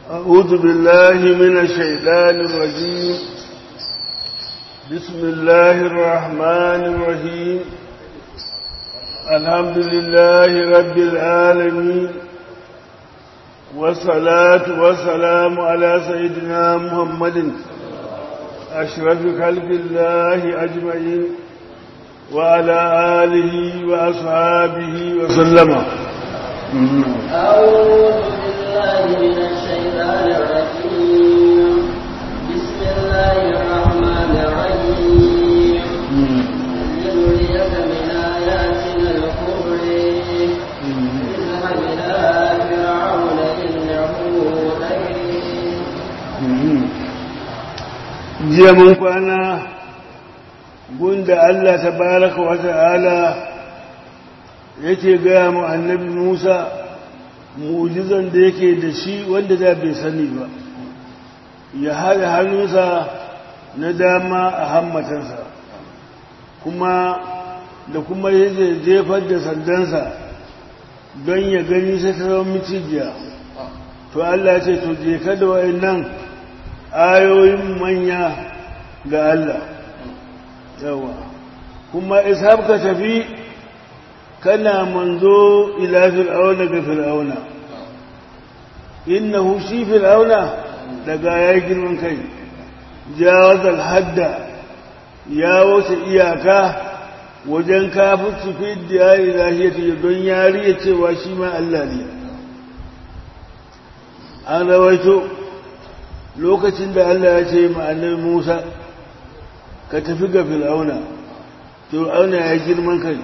أعوذ بالله من الشيطان الرجيم بسم الله الرحمن الرحيم الحمد لله رب العالمين والصلاة والسلام على سيدنا محمد أشرف خلق الله أجمعين وعلى آله وأصحابه وسلم أعوذ بالله من الشيطان الرجيم بسم الله الرحمن الرحيم لنريك من آياتنا الكبرى اذهب إلى فرعون إنه طغى jiya mun kwana gunda Allah tabaraka wa ta'ala yake gaya mu annabi Musa mu'jizan da yake da shi wanda da bai sani ba ya haɗa hannunsa na dama a hammatansa kuma da kuma yake jefar da sandansa don ya gani sai ta zama micijiya to Allah ce to je ka da wa'annan ayoyin manya ga Allah yawa kuma ishab ka tafi kana manzo ila fir'auna ga fir'auna innahu shi fir'auna daga ya girman kai jawazal hadda ya wuce iyaka wajen kafirci fi da ilahiyati don yariya cewa shi ma Allah ne an rawaito lokacin da Allah ya ce ma annabi Musa ka tafi ga fir'auna fir'auna ya girman kai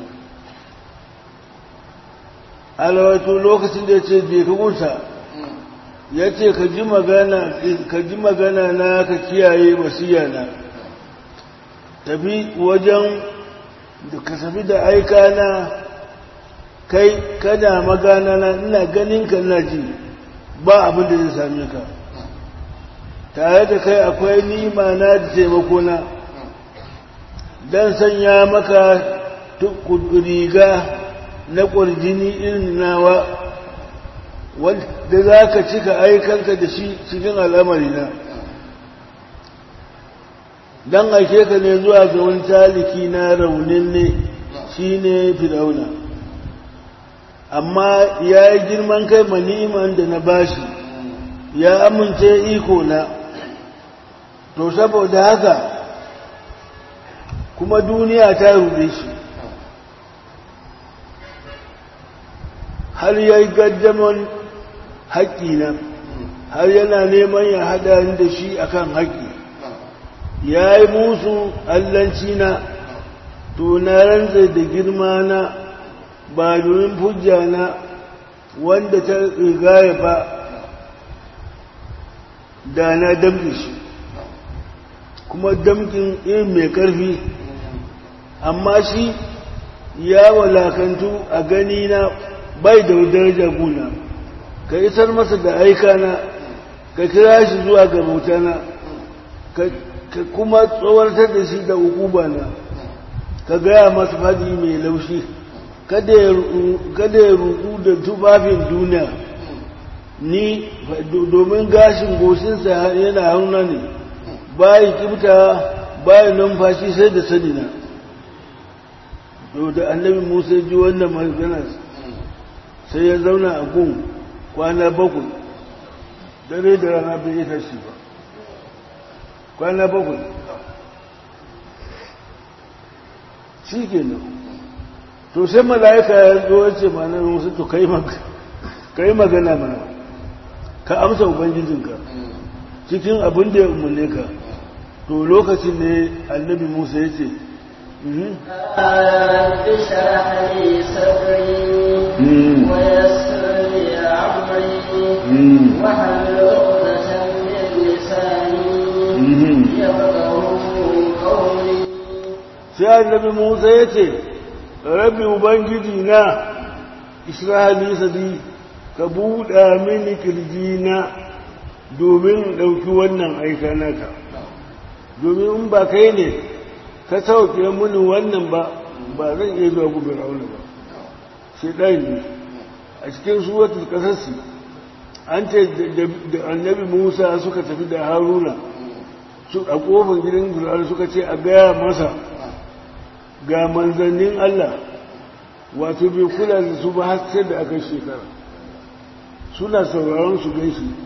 alwato lokacin da ya ce je ka gunsa ya ce ka ji magana ka ji magana na ka kiyaye wasiya na tafi wajen da ka tafi da aika na kai kada magana na ina ganin ka ina ji ba abin da zai same ka tare da kai akwai nima na da taimako na dan sanya maka riga na ƙwarjini irin nawa wanda za ka cika aikanka da shi cikin al'amari na don aike ka ne zuwa ga wani taliki na raunin ne shi ne fir'auna amma ya yi girman kai maniman da na bashi ya amince iko na to saboda haka kuma duniya ta rube shi har ya yi gaddaman haƙƙina har yana neman ya haɗa da shi akan haƙƙi ya yi musu allanci na to na rantsa da girma na ba domin hujja na wanda ta rigaya ba da na damƙe shi kuma damƙin irin mai ƙarfi amma shi ya walakantu a gani na bai da daraja guna ka isar masa da aika na ka kira shi zuwa ga bautana ka kuma tsawartar da shi da hukuba na ka gaya masa fadi mai laushi kada ya rudu da tufafin duniya ni domin gashin goshinsa yana hauna ne bayi kibta bayi numfashi sai da sanina da annabi musa ji wannan maganar sai ya zauna a gun kwana bakwai dare da rana bai yi tashi ba kwana bakwai shi ke nan to sai mala'ika ya zo wace mana musu to ka yi magana mana ka amsa ubangijinka cikin abin da ya umarne ka to lokacin ne annabi musa ya ce اشرح لي صدري ويسر لي امري واحلل عقدة من لساني يفقهوا قولي sai annabi Musa ya ce rabbi ubangiji na isra'ali sadi ka buɗa mini kirji na domin ɗauki wannan aika naka domin in ba kai ne ka sauke mini wannan ba ba zan iya zuwa gubin aure ba shi ɗaya ne a cikin suratul kasasi an ce da annabi musa suka tafi da haruna su a kofar gidan fir'auna suka ce a gaya masa ga manzannin allah wato bai kula da su ba har sai da aka shekara suna sauraron su gan shi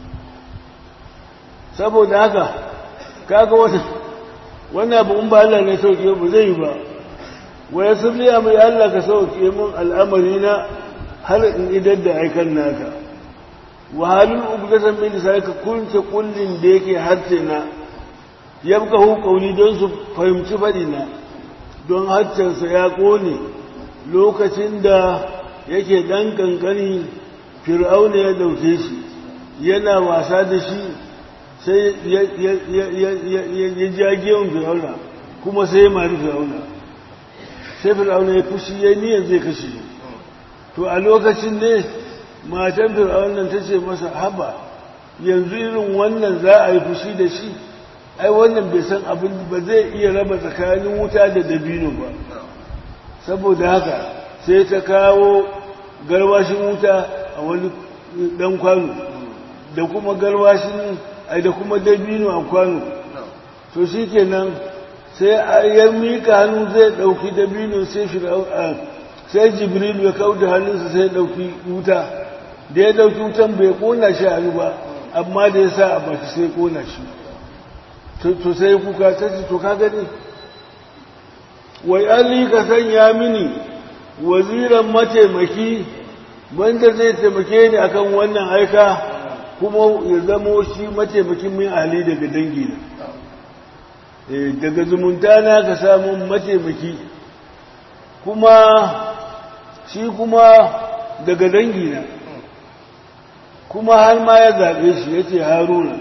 saboda haka kaga wata wannan abu in ba Allah ne sauke ba zai yi ba wa ya sirriya mai Allah ka sauke min al'amari na har in idar da aikan naka wa halin ubdatan min sai ka kunce kullin da yake harce na yabka hu kauli don su fahimci fadi na don harcensa ya kone lokacin da yake dan kankani fir'auna ya dauke shi yana wasa da shi sai ya ja gemun fir'auna kuma sai ya mari fir'auna sai fir'auna ya fushi ya niyan zai kashe shi to a lokacin ne matan fir'aunan ta ce masa haba yanzu irin wannan za a yi fushi da shi ai wannan bai san abin ba zai iya raba tsakanin wuta da dabino ba saboda haka sai ta kawo garwashin wuta a wani dan kwano da kuma garwashin ai da kuma dabino a kwano to shi kenan sai ya mika hannu zai ɗauki dabino sai sai jibril ya kawo da hannunsa sai ya ɗauki wuta da ya ɗauki wutan bai ƙona shi hannu ba amma da ya sa a baki sai ƙona shi to sai kuka ta ce to ka gani wai alli ka sanya mini waziran mataimaki wanda zai taimake ni akan wannan aika kuma ya zamo shi mataimakin min ahli daga dangi na daga zumunta na ka samu mataimaki kuma shi kuma daga dangi na kuma har ma ya zaɓe shi ya ce haruna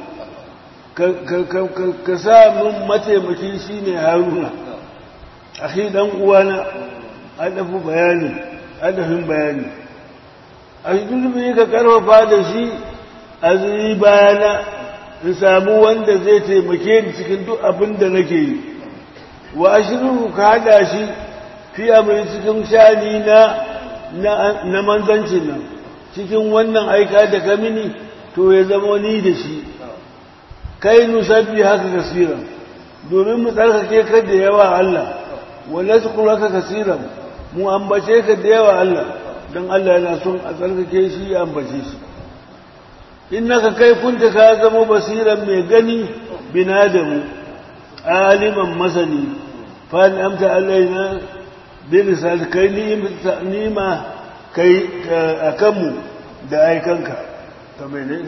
ka sa min mataimaki shi ne haruna a shi ɗan uwana adafu bayani adafin bayani a shi ka karfafa da shi a zuri bayana in samu wanda zai taimake ni cikin duk abin da nake yi wa ashirin ka hada shi fi amuri cikin shani na na manzancin nan cikin wannan aika da ka mini to ya zama ni da shi kai nusabbi haka kasiran domin mu tsarkake ka da yawa Allah wa nazkuraka kasiran mu ambace ka da yawa Allah don Allah yana son a tsarkake shi ya ambace shi innaka kai kunta ka zama basiran mai gani binadamu aliman masani fa amta alaina bi risal kai nima kai akan mu da aikanka ta mene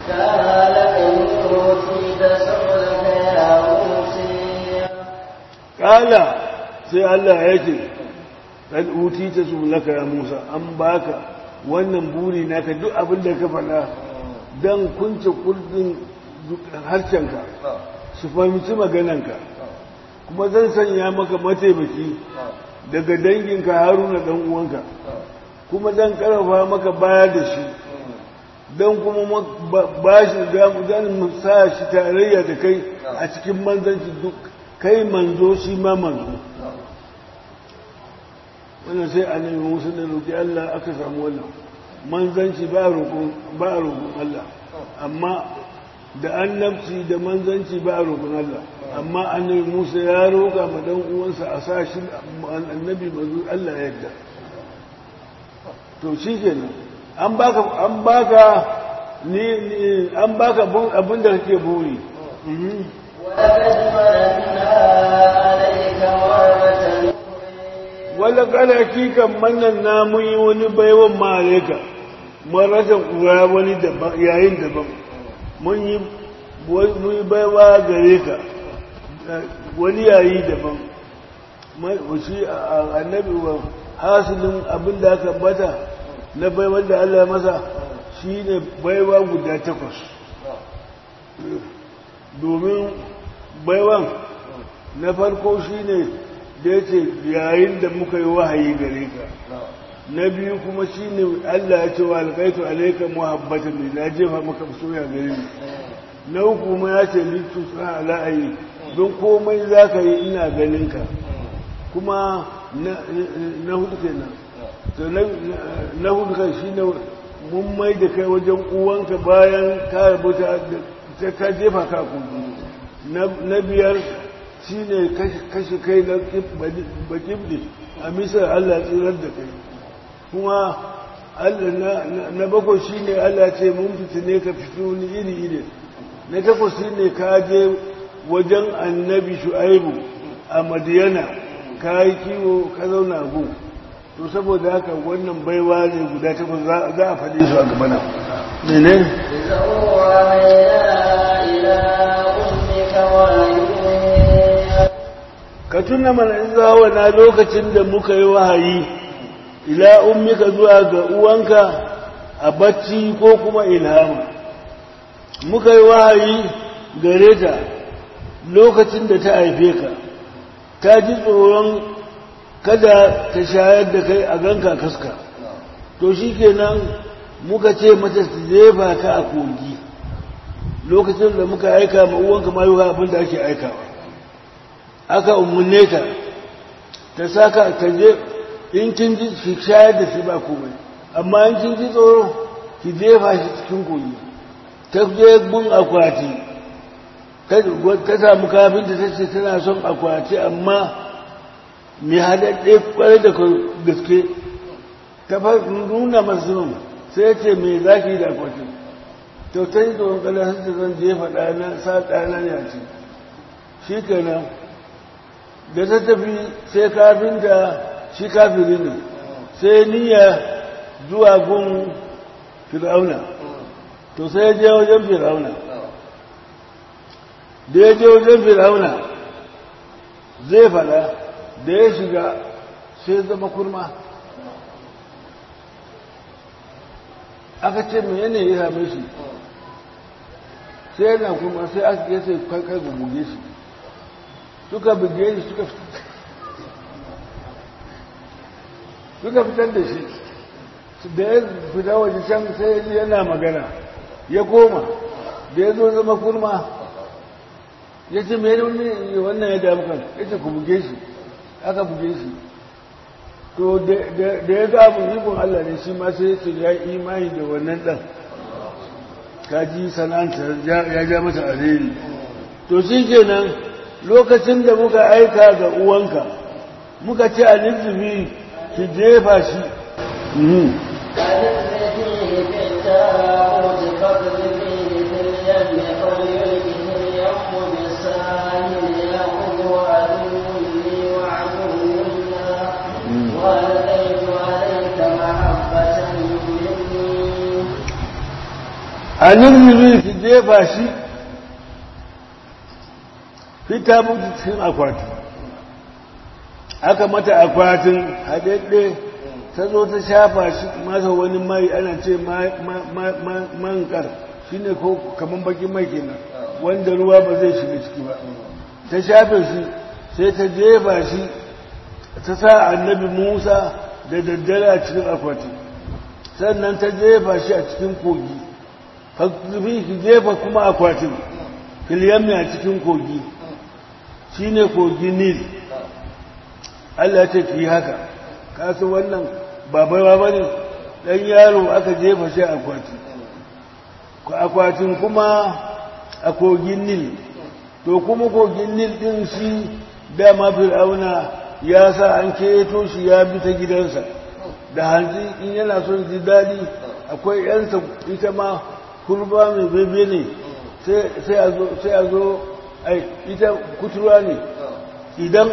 kala sai Allah ya ce kad utita su laka ya Musa an baka wannan buri naka duk abin da ka faɗa don kunce kurdin harshenka su fahimci magananka kuma zan sanya maka mataimaki daga danginka haruna dan uwanka kuma zan karfafa maka baya da shi don kuma ba shi zan sa shi tarayya da kai a cikin manzanci duk kai manzo shi ma manzo wannan sai annabi musu da roƙi Allah aka samu wannan manzanci ba a roƙon Allah amma da annabci da manzanci ba a roƙon Allah amma annabi Musa ya roƙa ma dan uwansa a sa shi annabi manzo Allah ya yarda to shi kenan an baka an baka ni an baka abin da kake buri wala kada kikan mannan na mun yi wani baiwan malaika maratan uwa wani daban yayin daban mun yi baiwa gare ka wani yayi daban shi annabi wa hasilin abin da aka bata na baiwan da Allah ya masa shi ne baiwa guda takwas domin baiwan na farko shi ne da ya ce yayin da muka yi wahayi gare ka na biyu kuma shi ne Allah ya ce wa alƙaitu alaika muhabbatan ne na jefa maka soya gare ni na uku kuma ya ce littu sa ala'ayi don komai za ka yi ina ganin ka kuma na hudu kenan to na hudu kan shi ne mun mai da kai wajen uwanka bayan ka rubuta ta ka jefa ka kudu na biyar shi ne kashe kai na bakibdi a misar allah tsirar da kai kuma na bakwai shi ne allah ce mun fitine ka fito ni iri iri na takwas shi ne ka je wajen annabi shu'aibu a madiyana ka yi kiwo ka zauna gun to saboda haka wannan baiwa ne guda takwas za a faɗi su a gaba na mene ka tuna mana in zawa na lokacin da muka yi wahayi ila ummika zuwa ga uwanka a bacci ko kuma ilhama muka yi wahayi gare ta lokacin da ta haife ka ta ji tsoron kada ta shayar da kai a ganka kaska to shi kenan muka ce mata su jefa ka a kogi lokacin da muka aika ma uwanka ma yiwuwa abin da ake aikawa aka umarne ta ta saka ta je in kin ji ki shayar da shi ba komai amma in kin ji tsoro ki jefa shi cikin kogi ta je gun akwati ta samu kafinta ta ce tana son akwati amma mai haɗaɗɗe ƙwarai da gaske ta nuna masu sai ce mai zaki da akwati to ta yi tsoron ƙalar ta zan jefa ɗana sa ɗana ne a ce shi kenan da ta tafi sai kafinta shi kafiri ne sai niyya zuwa gun fir'auna to sai ya je wajen fir'auna da ya je wajen fir'auna zai fada da ya shiga sai zama kurma aka ce mai yanayi ya same shi sai yana kurma sai aka yi sai kai kai buge shi suka buge shi suka suka fitar da shi da ya fita waje can sai yana magana ya koma da ya zo zama kurma ya ce mai wannan ya damu kan ya ce ku buge shi aka buge shi to da ya ga abu ikon Allah ne shi ma sai ce ya imani da wannan ɗan kaji sana'anta ya ja mata alheri to shi kenan lokacin da muka aika ga uwanka muka ce a nizubi ki jefa shi a nirmiri su jefa shi fita mutu cikin akwati aka mata akwatin haɗaɗɗe ta zo ta shafa shi masa wani mai ana ce mankar shi ne ko kamar bakin mai kenan wanda ruwa ba zai shiga ciki ba ta shafe shi sai ta jefa shi ta sa annabi musa da daddare a cikin akwati sannan ta jefa shi a cikin kogi fakzubi ki jefa kuma akwatin filiyammi a cikin kogi shi ne kogi nil Allah ce ki haka kasu wannan babaiwa ba ne ɗan yaro aka jefa shi akwati akwatin kuma a kogin nil to kuma kogin nil ɗin shi dama fir'auna ya sa an keto shi ya bi ta gidansa da hanzi in yana son ji daɗi akwai yansa ita ma kurba mai bebe ne sai a zo ai ita kuturwa ne idan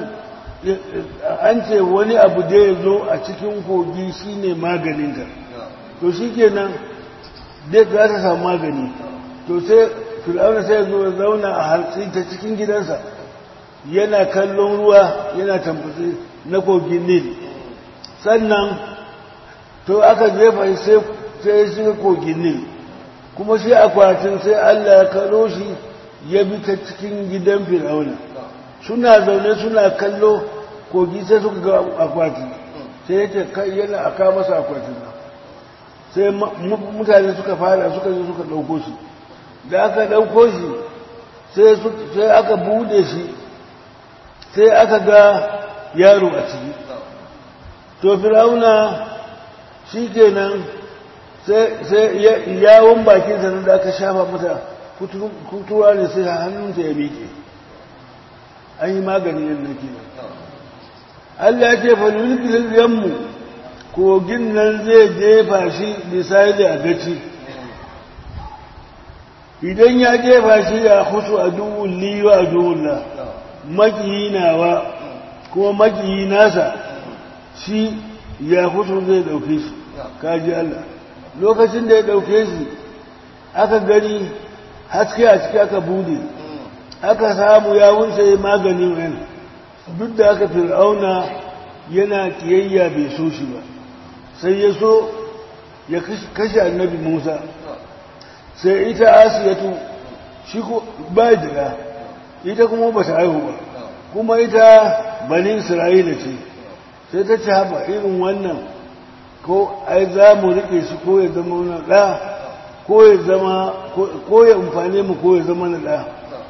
an ce wani abu da ya zo a cikin kogi shine maganinta to shi kenan dai za ta samu magani to sai fir'auna sai zo zauna a hantsi ta cikin gidansa yana kallon ruwa yana tambaci na kogin nil sannan to aka jefa sai ya shiga kogin nil kuma shi akwatin sai Allah ya kalo shi ya bi ta cikin gidan fir'auna suna zaune suna kallo kogi sai suka ga akwati sai yake kai yana aka masa akwatin sai mutane suka fara suka zo suka ɗauko shi da aka ɗauko shi sai aka bude shi sai aka ga yaro a ciki to fir'auna shi kenan sai yawon bakin sa da aka shafa mata kutura ne sai hannunta ya miƙe an yi magani yadda ke Allah ya ce falulkilin yammu kogin nan zai jefa shi misali a gaci idan ya jefa shi ya hutu a duhun liwa a duhun na makiyi nawa kuma makiyi nasa shi ya hutu zai dauke shi kaji Allah lokacin da ya dauke shi aka gani haske a ciki aka bude aka samu ya wuce maganin wani duk da aka fir'auna yana kiyayya bai so shi ba sai ya so ya kashe annabi musa sai ita asiyatu shi ko ba jira ita kuma ba ta haihu ba kuma ita bani isra'ila ce sai ta ci haɓa irin wannan ko ai za mu riƙe shi ko ya zama na ɗa ko ya zama ko ya amfane mu ko ya zama na ɗa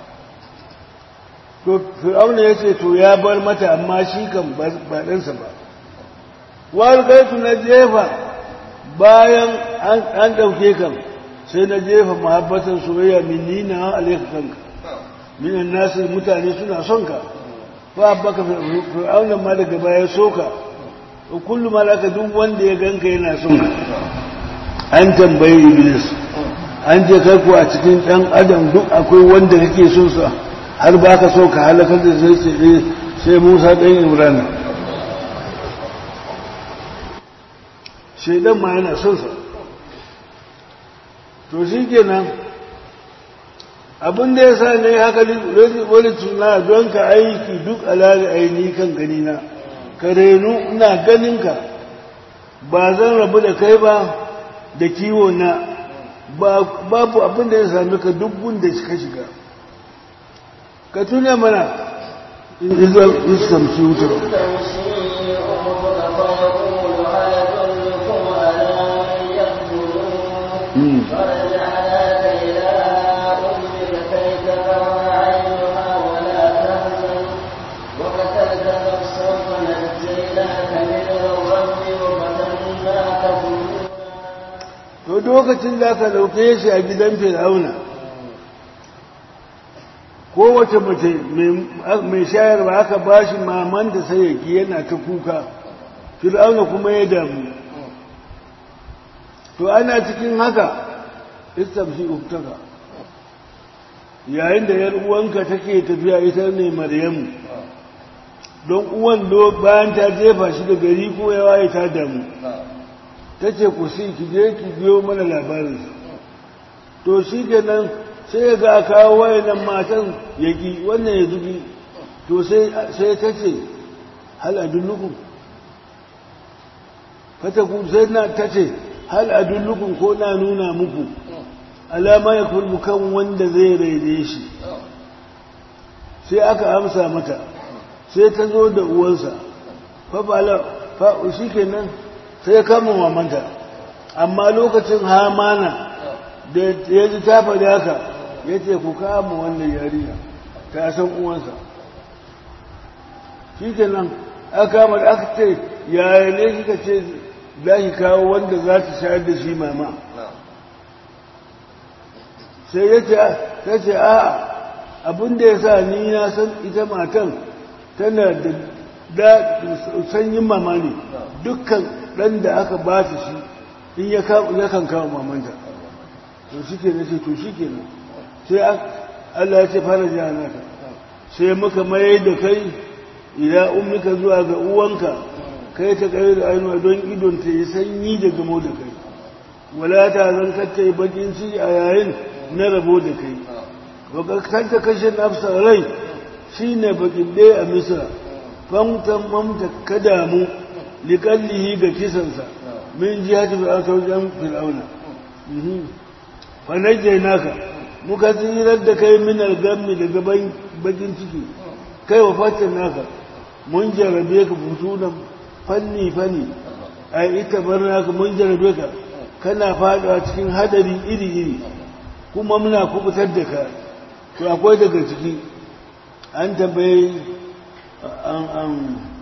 to fir'auna ya ce to ya bar mata amma shi kan ba ɗansa ba wal gaitu na jefa bayan an ɗauke kan sai na jefa mahabbatan soyayya min nina alaika kanka minan nasu mutane suna son ka fa baka fir'auna ma daga baya soka kullu malaka duk wanda ya ganka yana son ka an tambayi iblis an je kai ko a cikin dan adam duk akwai wanda kake son sa har ba ka so ka halakar da sai sai sai Musa dan Imran shedan ma yana son sa to shikenan abin da ya sa ne haka wani tuna don ka aiki duk alali aini kan gani na ka renu ina ganin ka ba zan rabu da kai ba da kiwo na babu abin da ya sami ka duk da ka shiga ka tuna mana izuwa iskamci wutar to lokacin da aka dauke shi a gidan fir'auna kowace mace mai shayarwa aka ba shi maman da sai yake yana ta kuka fir'auna kuma ya damu to ana cikin haka istamshi uktaka yayin da yar uwanka take tafiya ita ne maryamu don uwan do bayan ta jefa shi da gari ko ya waye ta damu ta ce ku si ki je ki biyo mana labarinsa to shi kenan sai ga kawo wayannan matan yaki wannan ya zubi to sai ta ce hal adullukum fata ku sai na ta ce hal adullukum ko na nuna muku alama ya kulbu kan wanda zai raide shi sai aka amsa mata sai ta zo da uwansa fa bala fa shi kenan sai kama mamanta amma lokacin hamana da ya ji ta faɗi haka ya ce ku kama wannan yariya ta san uwansa shi ke nan aka kama da aka ce yaya ne kika ce za ki kawo wanda za ta shayar da shi mama sai ya ce ta ce a abinda ya sa ni na san ita matan tana da sanyin mama ne dukkan ɗan da aka ba ta shi in ya kan kawo mamanta to shi ke nace to shi ke nan sai Allah ya ce fara jiya naka sai muka mai da kai ila ummika zuwa ga uwanka kai ta kai da ainiwa don idon ta yi sanyi da gamo da kai wala ta zan kacce yi bakin ciki a yayin na rabo da kai wakakkan ta kashe nafsa rai shi ne bakin ɗaya a misra famtan mamta ka damu liƙallihi ga kisansa min jihati fir'auna ta wajen fir'auna fa najjai naka muka tsirar da kai min algammi daga bakin ciki kai wa fatin naka mun jarabe ka fusunan fanni fanni a ita bar naka mun jarabe ka kana fadawa cikin hadari iri iri kuma muna kubutar da ka to akwai daga ciki an tambaye an an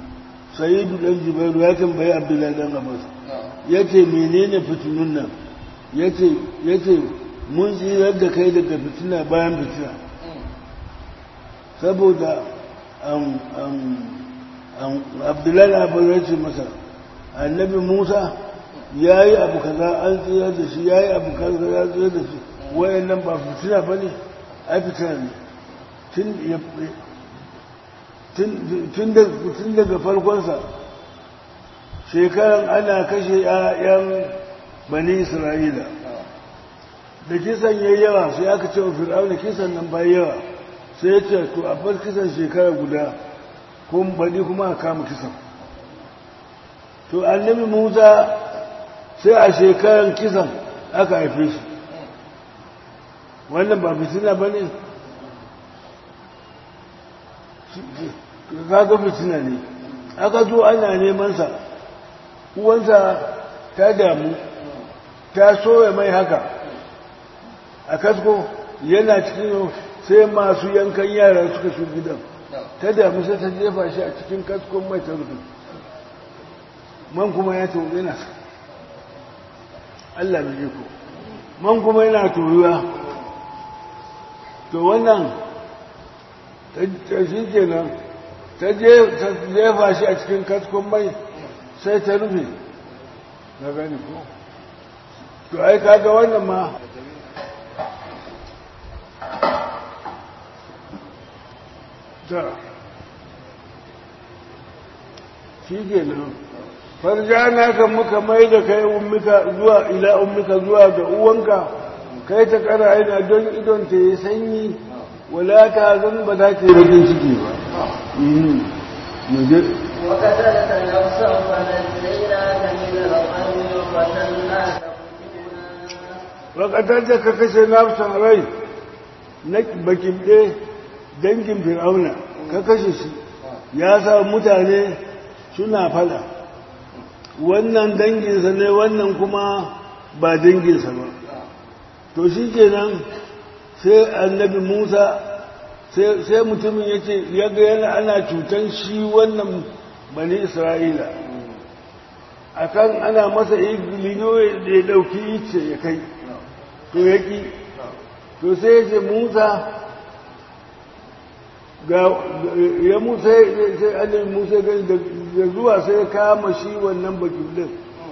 sayidu dan jibairu ya tambayi abdullahi dan abbas ya ce menene fitinun nan yace yace mun tsirar da kai daga fitina bayan fitina saboda abdullahi abu ya ce masa annabi musa ya yi abu kaza an tsira da shi ya yi abu kaza ya tsira da shi wayan nan ba fitina ba ne a fitina ne tun daga farkonsa shekaran ana kashe 'ya'yan bani isra'ila da kisan ya yawa sai aka ce wa fir'auna kisan nan ba yawa sai ya ce to a bar kisan shekara guda ko baɗi kuma a kama kisan to annabi musa sai a shekaran kisan aka haife shi wannan ba fitina ba ne kaga fitina ne aka zo ana nemansa uwansa ta damu ta soya mai haka a kasko yana cikin sai masu yankan yara suka shi gidan ta damu sai ta jefa shi a cikin kaskon mai ta rufe man kuma ya tobe yana sa Allah bai ko man kuma yana toruwa to wannan ta shi kenan ta jefa shi a cikin kaskon mai sai ta rufe na gani ko to ai kaga wannan ma ta shi ke nan farjana kan muka mai da kai ummika zuwa ila ummika zuwa ga uwanka kai ta kara aina don idon ta yi sanyi wala ta zan ba za ta yi ragin ciki ba وقتلت نفسا فنجيناك من الغم وفتناك wakatar da ka kashe nafsan rai na bakin ɗe dangin fir'auna ka kashe shi ya sa mutane suna fada wannan danginsa ne wannan kuma ba danginsa ba to shi kenan sai annabi musa sai mutumin ya ce ya ga yana ana cutan shi wannan bani isra'ila akan ana masa igilino da ya ɗauki ice ya kai to ya ƙi to sai ya ce musa ga ya musa sai annabi musa gani da zuwa sai ya kama shi wannan bakin din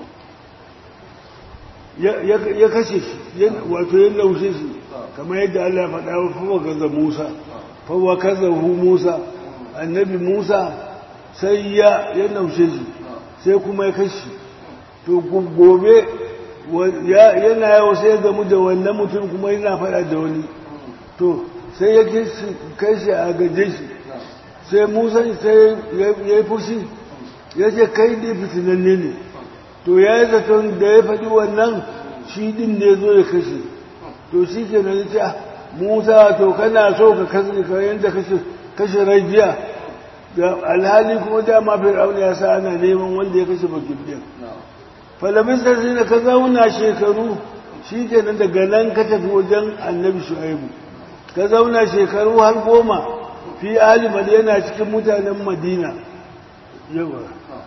ya kashe shi wato ya laushe shi kamar yadda Allah faɗa wa fawa gaza musa fawa kaza hu musa annabi musa sai ya laushe shi sai kuma ya kashe to gobe yana yawo sai ya gamu da wannan mutum kuma yana faɗa da wani to sai ya kai shi a gaje shi sai musa sai ya yi fushi ya ce kai ne fitinanne ne to ya yi zaton da ya faɗi wannan shi ɗin ne zo ya kashe to shi ke nan ce musa to kana so ka kashe ka yadda kashe rai jiya da alhali kuma dama fir'auna ya sa ana neman wanda ya kashe bakin ɗin falabin sarsi da ka zauna shekaru shi ke nan daga nan ka tafi wajen annabi shu'aibu ka zauna shekaru har goma fi alimar yana cikin mutanen madina yawa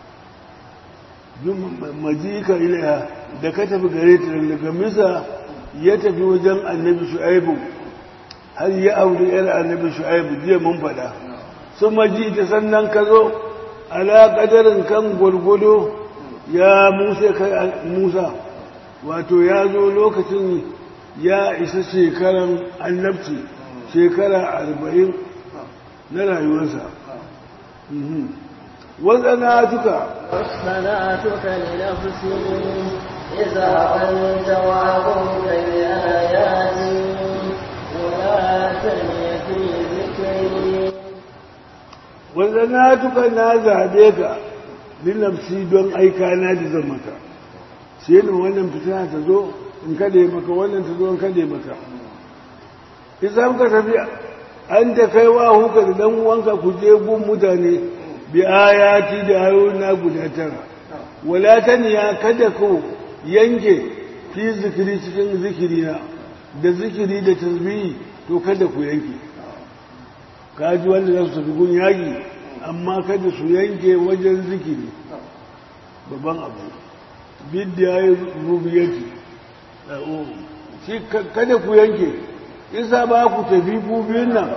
majika ilaiha da ka tafi gare ta daga misa ya tafi wajen annabi shu'aibu har ya auri yar annabi shu'aibu jiya mun faɗa sun maji ta sannan ka zo ala ƙadarin kan gwargwado ya musa kai musa wato ya zo lokacin ya isa shekaran annabci shekara arba'in na rayuwarsa wasana'atuka واصطنعتك لنفسي إذا أنت وأبوك بآياتي ولا تني في ذكري wasana'atuka na zaɓe ka linafsi don aika na da zan maka sai ne wannan fitina ta zo in kade maka wannan ta zo in kade maka idan ka tafi an da kai wa huka da dan uwanka ku je gun mutane bi ayati da ayoyi na guda tara wala taniya kada ku yanke fi zikiri cikin zikiri na da zikiri da tasbihi to kada ku yanke kaji wanda za su tafi gun yaƙi amma kada su yanke wajen zikiri babban abu bidda ya yi rubiyarci shi kada ku yanke isa ba ku tafi ku biyun nan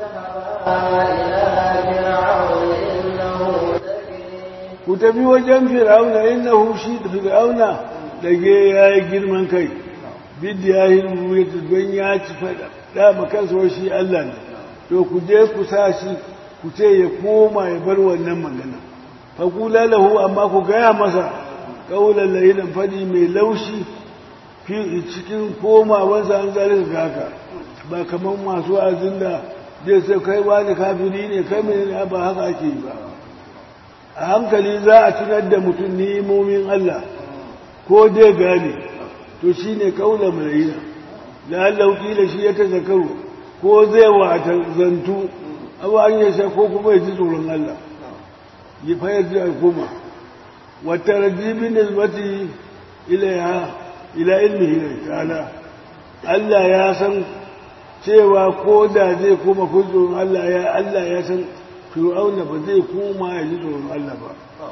ku tafi wajen fir'auna innahu shi da fir'auna dage ya yi girman kai bidda ya yi ruwayata don ya ci faɗa ma kansa shi Allah ne to ku je ku sa shi ku ce ya koma ya bar wannan magana faƙula lahu amma ku gaya masa ƙaunar layinan faɗi mai laushi fi cikin komawansa an zalika ga haka ba kamar masu azin da zai sai kai wani kafiri ne kai mai ne ba haka ake yi ba a hankali za a tunar da mutum nimomin Allah ko dai gane to shi ne ƙaunar layinan la'allahu kila shi ya ta zakaru ko zai wata zantu abu an yi ko kuma ya ji tsoron Allah ya fayar da kuma wata rajibin nisbati ila ila ilmihi ta'ala Allah ya san cewa ko da zai koma kun tsoron Allah ya Allah ya san fir'auna ba zai koma ya ji tsoron Allah ba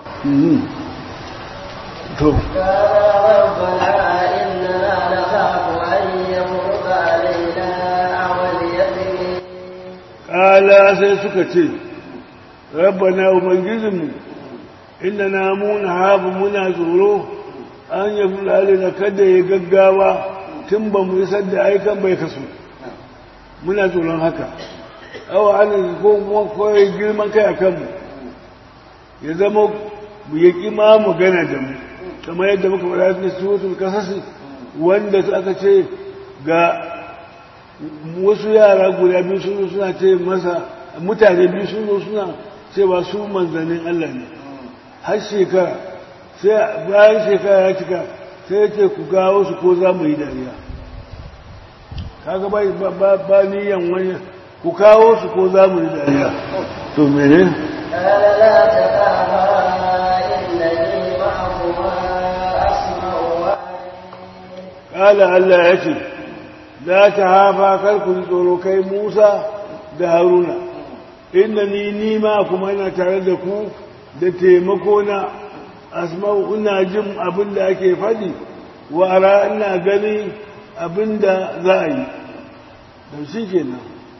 to ربنا إننا نخاف أن يمرض علينا أو اليتيم ƙala sai suka ce rabbana ubangijinmu inda na muna haɓu muna tsoro an yi fulani na kada ya gaggawa tun ba mu isar da aikan bai kasu muna tsoron haka awa ana ko kuma kawai girman kai a kanmu ya zama mu ya ƙi ma mu gana da mu kamar yadda muka faɗa na suratul kasasi wanda aka ce ga wasu yara guda biyu sun suna ce masa mutane biyu sun zo suna cewa su manzannin Allah ne har shekara sai bayan shekara ya cika sai ya ce ku gawo su ko za mu yi dariya kaga ba ba niyan wani ku kawo su ko za mu yi dariya to mene قال لا تخافا إنني معكما أسمع وأرى kala Allah ya ce la ta hafa kar ku ji tsoro kai Musa da Haruna inna ni ni ma kuma ina tare da ku da taimako na asma'u ina jin abin da ake faɗi wa ara ina gani abin da za a yi da shi kenan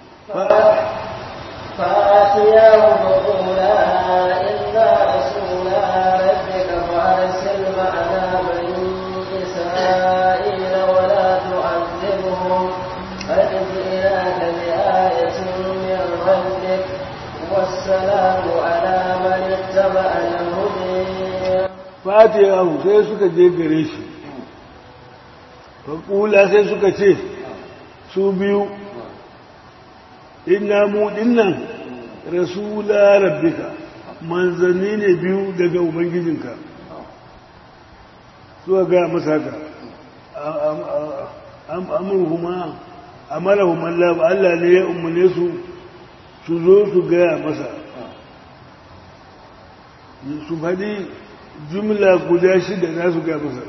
فآتياه فقولا إنا رسولا ربك فأرسل معنا بني إسرائيل ولا تعذبهم قد جئناك بآية من ربك والسلام على من اتبع الهدى fatiyahu sai suka je gare shi faƙula sai suka ce su biyu inna mu dinnan rasula rabbika manzanni ne biyu daga ubangijinka suka ga masa haka amurhuma amarahum Allah Allah ne ya umarne su su zo su gaya masa su faɗi jumla guda shida za su gaya masa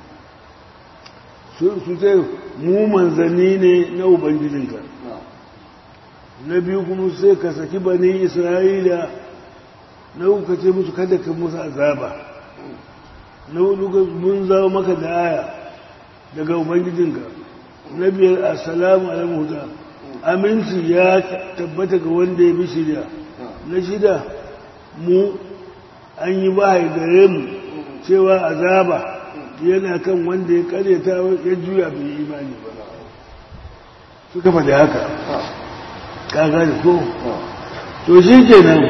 su ce mu manzanni ne na ubangijinka na biyu kuma sai ka saki bani isra'ila na uku ce musu kada ka musu azaba na hudu mun zama maka da aya daga ubangijinka na biyar assalamu alaikum huda aminci ya tabbata ga wanda ya bi shirya na shida mu an yi wahayi gare mu cewa azaba yana kan wanda ya karyata ya juya bai yi imani ba suka faɗi haka kaga da ko to shi kenan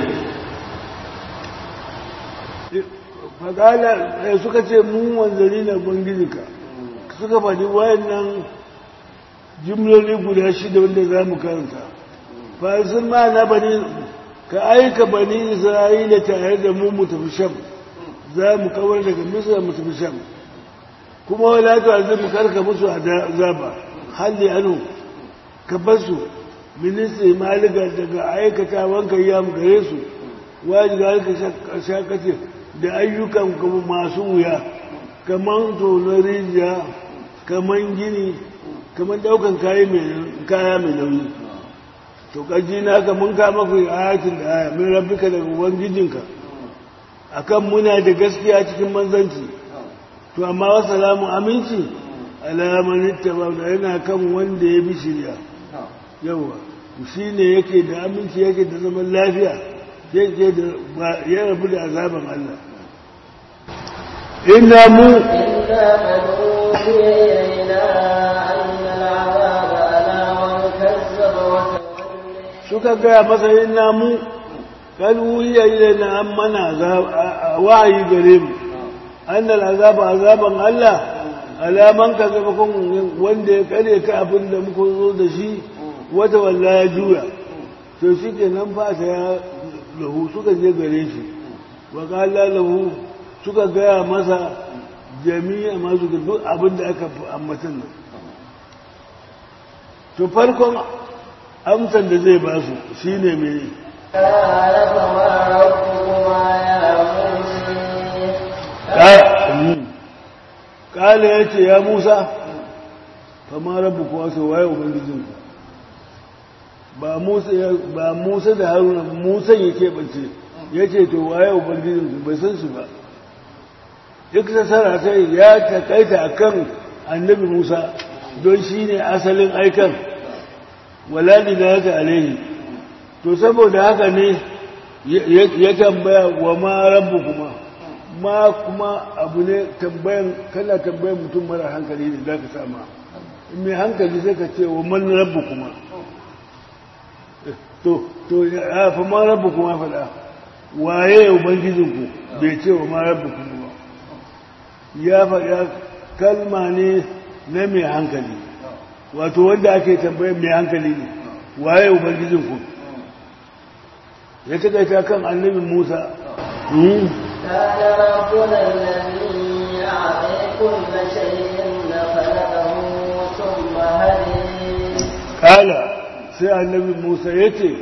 fagala suka ce mu wanzari na bangijinka suka faɗi wayannan jimloli guda shida wanda za mu karanta fasin ma na bani ka aika bani isra'ila tare da mu mu tafi sham za mu kawar daga misra mu tafi sham kuma wala ta azimu karka musu azaba halli anu ka basu ministry maliga daga aikata wanka ya gare su wajiga halka shakace da ayyukan kuma masu wuya kamar tonon rijiya kamar gini kamar daukan kaya mai nauyi to kaji na ka mun kama ku ayatin da aya min rabbika daga ubangijinka akan muna da gaskiya cikin manzanci to amma wasalamu aminci alaman ittaba da yana kan wanda ya bi shirya yawa shi ne yake da aminci yake da zaman lafiya yake da ya rabu da azaban Allah inna mu إنا قد أوحي إلينا أن العذاب على من كذب وتولى suka gaya masa inna mu kan wuya ilaina an mana wahayi gare mu annal azaba azaban Allah alaman ka zama kun wanda ya kare ka abin da muka zo da shi wata walla ya juya to shi ke nan fata ya lahu suka je gare shi wa kala lahu suka gaya masa jami'a masu da duk abin da aka ambatan nan to farkon amsan da zai ba su shine mai قال فما ربكما يا موسى kala ya ce ya musa fama rabu kuwa sau waye ubangijinku ba musa ba musa da haruna musa ya keɓance ya ce to waye ubangijinku bai san su ba duk sassara sai ya takaita a kan annabi musa don shi ne asalin aikan waladi da haka alaihi to saboda haka ne ya tambaya wa ma rabu kuma ma kuma abu ne tambayan kana tambayan mutum mara hankali ne za ka sama in mai hankali sai ka ce wa man rabu kuma to to ya fa ma rabu kuma faɗa waye ubangijinku bai ce wa ma rabu kuma ba ya faɗa kalma ne na mai hankali wato wanda ake tambayan mai hankali ne waye ubangijinku ya taƙaita kan annabin musa كان ربنا الذي أعطي كل شيء خلقه ثم هدي kala sai annabi musa ya ce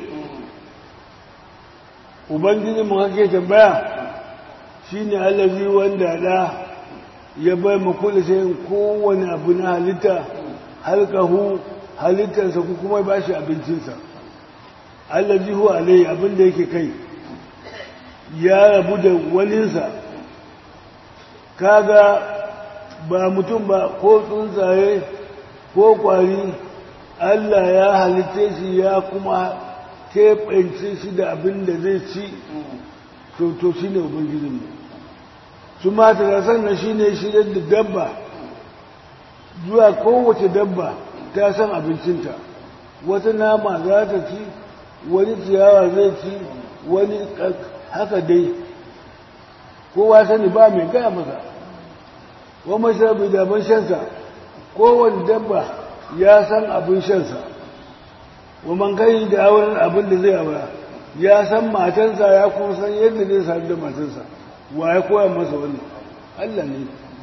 ubangiji mu kake tambaya shine allazi wanda da ya bai mu kula sai kowane abu na halitta halkahu halittarsa ku kuma ba shi abincinsa allazi hu alai abin da yake kai ya rabu da waninsa kaga ba mutum ba ko tsuntsaye ko kwari Allah ya halitta shi ya kuma keɓance shi da abin da zai ci to shi ne ubangijinmu su mata da sannan shi ne shirya da dabba zuwa kowace dabba ta san abincinta wata nama za ta ci wani ciyawa zai ci wani haka dai kowa sani ba mai gaya masa wa mashabi da ban shansa kowane dabba ya san abin shansa wa man kai da auren abin da zai aura ya san matansa ya kuma san yadda zai sami da matansa wa ya koya masa wannan Allah ne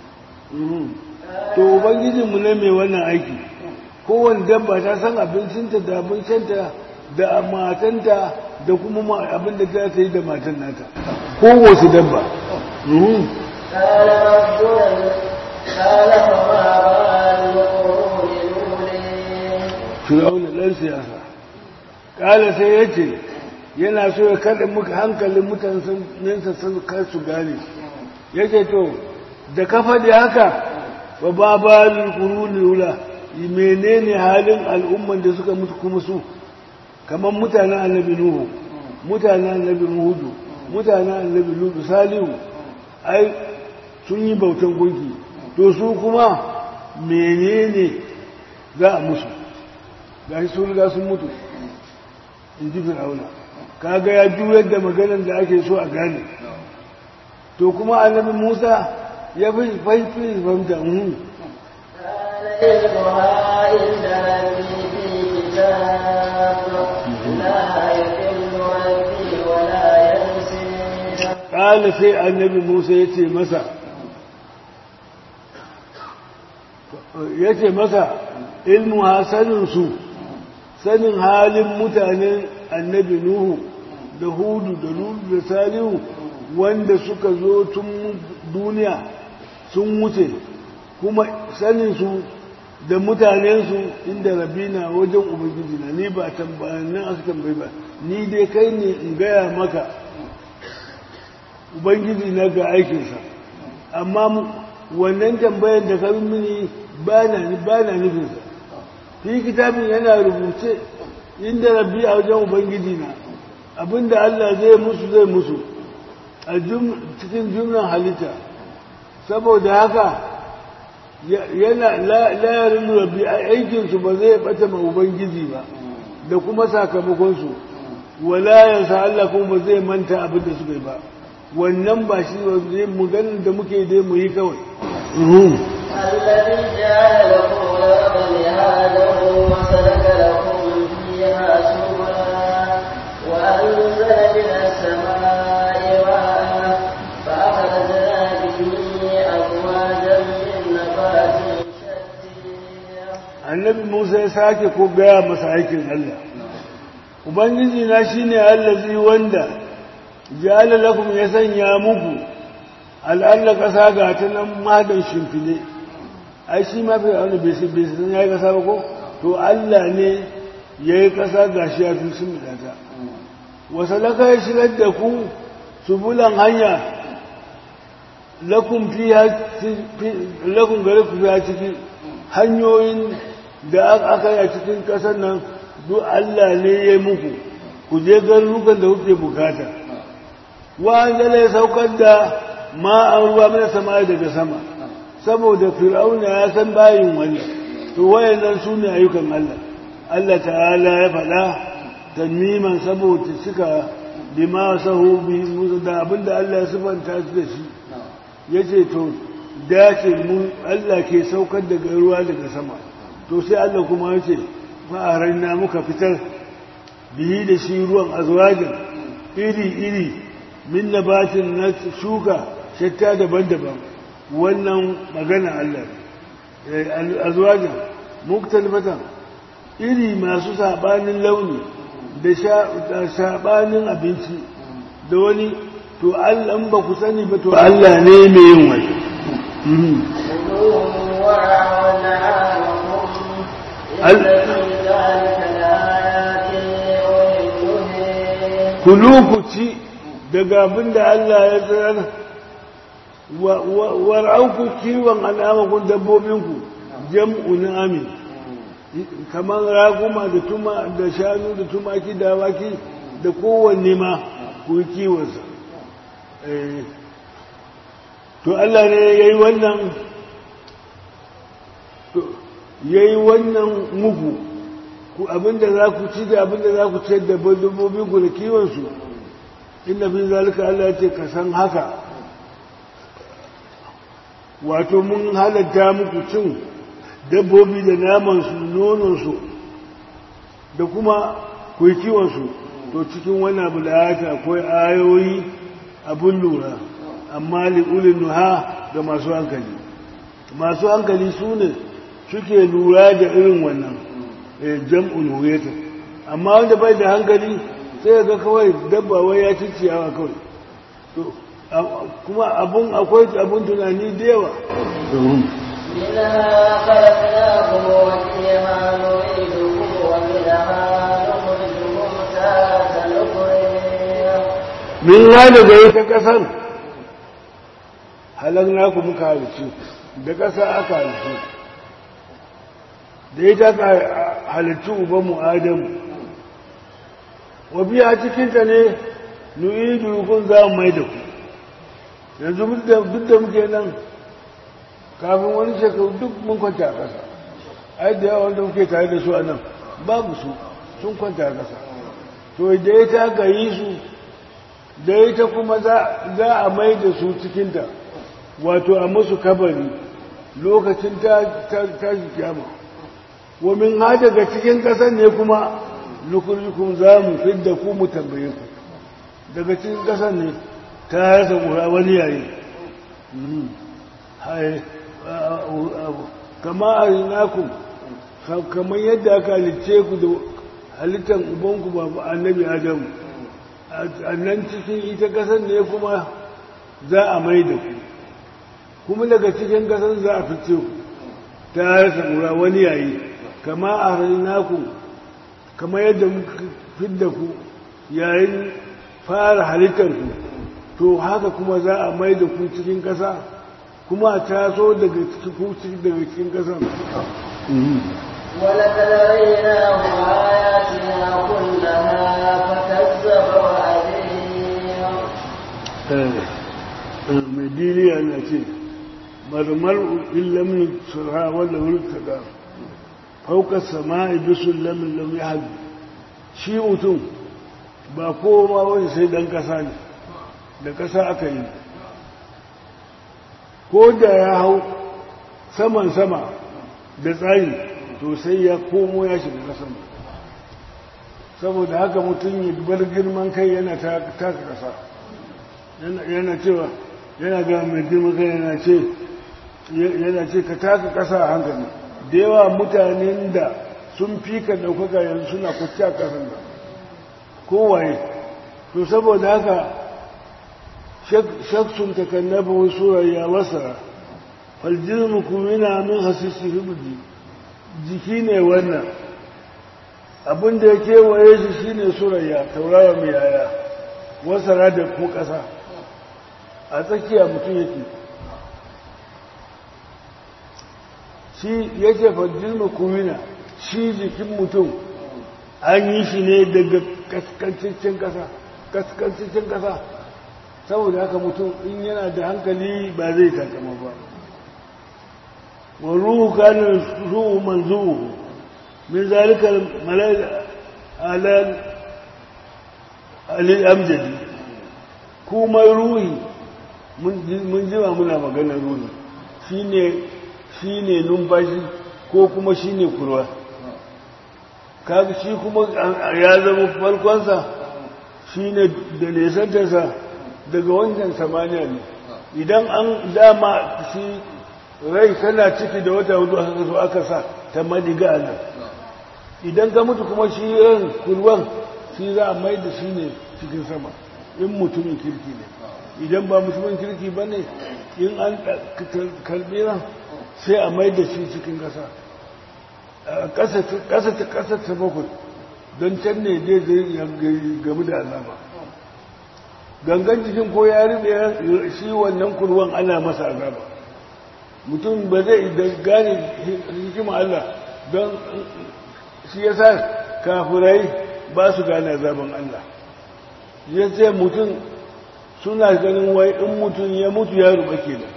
to ubangijinmu ne mai wannan aiki kowane dabba ta san abincinta da abin shanta da matanta da kuma abin da za ta yi da matan nata kowace dabba قال ربنا قال فما بال القرون الأولى fir'auna ɗan siyasa ƙala sai ya ce yana so ya kaɗa muka hankalin mutanensa sun kar su gane ya ce to da kafa da haka ba ba balin ƙuruni wula menene halin al'umman da suka mutu kuma su kamar mutanen annabi nuhu mutanen annabi hudu mutanen annabi lutu salihu ai sun yi bautan gunki to su kuma menene za a musu ga shi sun riga sun mutu in ji fir'auna kaga ya juyar da maganar da ake so a gane to kuma annabi musa ya fi fahimci fahimta mhm قال علمها عند ربي في كتاب لا يضل ربي ولا ينسى ƙala sai annabi musa ya ce masa ya ce masa ilmu hasaninsu sanin halin mutanen annabi nuhu da hudu da lulu da salihu wanda suka zo tun duniya sun wuce kuma saninsu da mutanensu inda rabina wajen ubangiji na ni ba tambayannin aka tambayi ba ni dai kai ne in gaya maka ubangiji na ga aikinsa amma wannan tambayar da ka mini ba na nufinsa fi kitabin yana rubuce inda rabbi a wajen ubangiji na abinda Allah zai musu zai musu a cikin jumlan halitta saboda haka yana layarin rabbi aikinsu ba zai bata ma ubangiji ba da kuma sakamakonsu walayansa Allah kuma ba zai manta abin da suka yi ba wannan ba shi zai maganin da muke dai mu yi kawai الذي جعل لكم الأرض مهادا وسلك لكم فيها سبلا وأنزل من السماء ماء فأخرجنا به أزواجا من نبات شتى annabi Musa ya sake ko gaya masa aikin Allah ubangiji na shine allazi wanda ja'ala lakum ya sanya muku al'alla ƙasa ga ta nan madan shimfile ai shi ma fi wani bai san ya yi ƙasa ba ko to Allah ne ya yi ƙasa ga shi ya fi sun ta wasu laka ya shigar da ku subulan hanya lakun lakun gare ku fiya ciki hanyoyin da aka yi a cikin ƙasar nan duk Allah ne ya yi muku ku je garurukan da kuke bukata wanda ya saukar da ma'an ruwa mana sama daga sama saboda fir'auna ya san bayin wani to wayannan su ne ayyukan Allah Allah ta'ala ya faɗa tanmiman saboda suka bima sahu bi musu da abinda Allah ya sifanta su da shi yace to dace mu Allah ke saukar daga ruwa daga sama to sai Allah kuma yace fa'aran na muka fitar bihi da shi ruwan azwajin iri iri min nabatin na shuka shatta daban-daban wannan magana Allah azwajin muktalifatan iri masu sabanin launi da sabanin abinci da wani to Allah ba ku sani ba to Allah ne mai yin wani kulu ku ci daga abin da Allah ya tsayar war'auku kiwon al'amakon dabbobinku jam'u amin kamar raguma da tuma da shanu da tumaki da waki da kowanne ma ku yi kiwonsa to Allah ne ya yi wannan ya yi wannan muku ku abinda za ku ci da abinda za ku ciyar da dabbobinku da kiwonsu inda fi zalika Allah ce ka san haka wato mun halatta muku cin dabbobi da namansu nononsu da kuma kuwa kiwonsu to cikin wani abu da haka akwai ayoyi abun lura amma li'ulin nuha ga masu hankali masu hankali su ne suke lura da irin wannan jam'un huyata amma wanda bai da hankali sai ga kawai dabba wai ya ci ciyawa kawai kuma abun akwai abun tunani da yawa منها خلقناكم وفيها نعيدكم ومنها نخرجكم تارة أخرى min hada da ita kasar halar naku muka halittu da ƙasa aka halittu da ita aka halittu ubanmu adamu wa biya cikinta ne nu'idu kun za mu mai da ku yanzu duk da muke nan kafin wani shekaru duk mun kwanta a ƙasa ai da yawa wanda muke tare da su a nan babu su sun kwanta a ƙasa to da ya ta gayi su da ita kuma za a mai da su cikinta wato a musu kabari lokacin ta ji kyama wamin ha daga cikin ƙasar ne kuma nukurikun za mu fidda ku mu tambaye ku daga cikin ƙasar ne ta rasa ƙura wani yayi kama a rinaku kamar yadda aka halicce ku da halittar ubanku ba annabi adamu a nan cikin ita ƙasar ne kuma za a mai da ku kuma daga cikin ƙasar za a fice ku ta rasa ƙura wani yayi kama a rinaku kama yadda muka fidda ku yayin fara halittar ku to haka kuma za a mai da ku cikin ƙasa kuma a taso daga cikin daga cikin ƙasan ولقد ريناه آياتنا كلها فكذب وأبين mai diniya na ce marmar illamin surha wanda wulka da faukar sama'i bisun lamin lam ya haɗu shi mutum ba koma wani sai dan ƙasa ne da ƙasa aka yi ko da ya hau saman sama da tsari to sai ya komo ya shiga ƙasan saboda haka mutum ya bar girman kai yana taka ƙasa yana cewa yana ga mai girman kai yana ce yana ce ka taka ƙasa a hankali da yawa mutanen da sun fi ka ɗaukaka yanzu suna kwacce a ƙasan da kowaye to saboda haka shaksun takannaba wasu ya wasa faljirmu kumina min hasisi hibdi jiki ne wannan abinda ya kewaye shi shine surayya taurawa mai yaya wasara da ko ƙasa a tsakiya mutum yake shi yake faljirmu kumina shi jikin mutum an yi shi ne daga kaskancin ƙasa kaskancin ƙasa saboda haka mutum in yana da hankali ba zai takama ba wa ruhu kanin ruhu manzuhu min zalikar malal alal alil amjadi kuma ruhi mun jima muna maganar ruhi shine numfashi ko kuma shine kurwa kaga shi kuma ya zama farkonsa shi ne da nesantarsa daga wancan samaniya ne idan an dama shi rai tana ciki da wata hudu aka so aka sa ta madiga a nan idan ka mutu kuma shi ran kurwan shi za a mai da shi ne cikin sama in mutumin kirki ne idan ba mutumin kirki ba ne in an karbi ran sai a mai da shi cikin ƙasa ƙasa ta ƙasa ta bakwai don can ne dai zai gamu da azaba gangan jikin ko ya rube shi wannan kurwan ana masa azaba mutum ba zai da gane hikima Allah don shi ya sa kafirai ba su gane azaban Allah ya ce mutum suna ganin wai in mutum ya mutu ya ruba kenan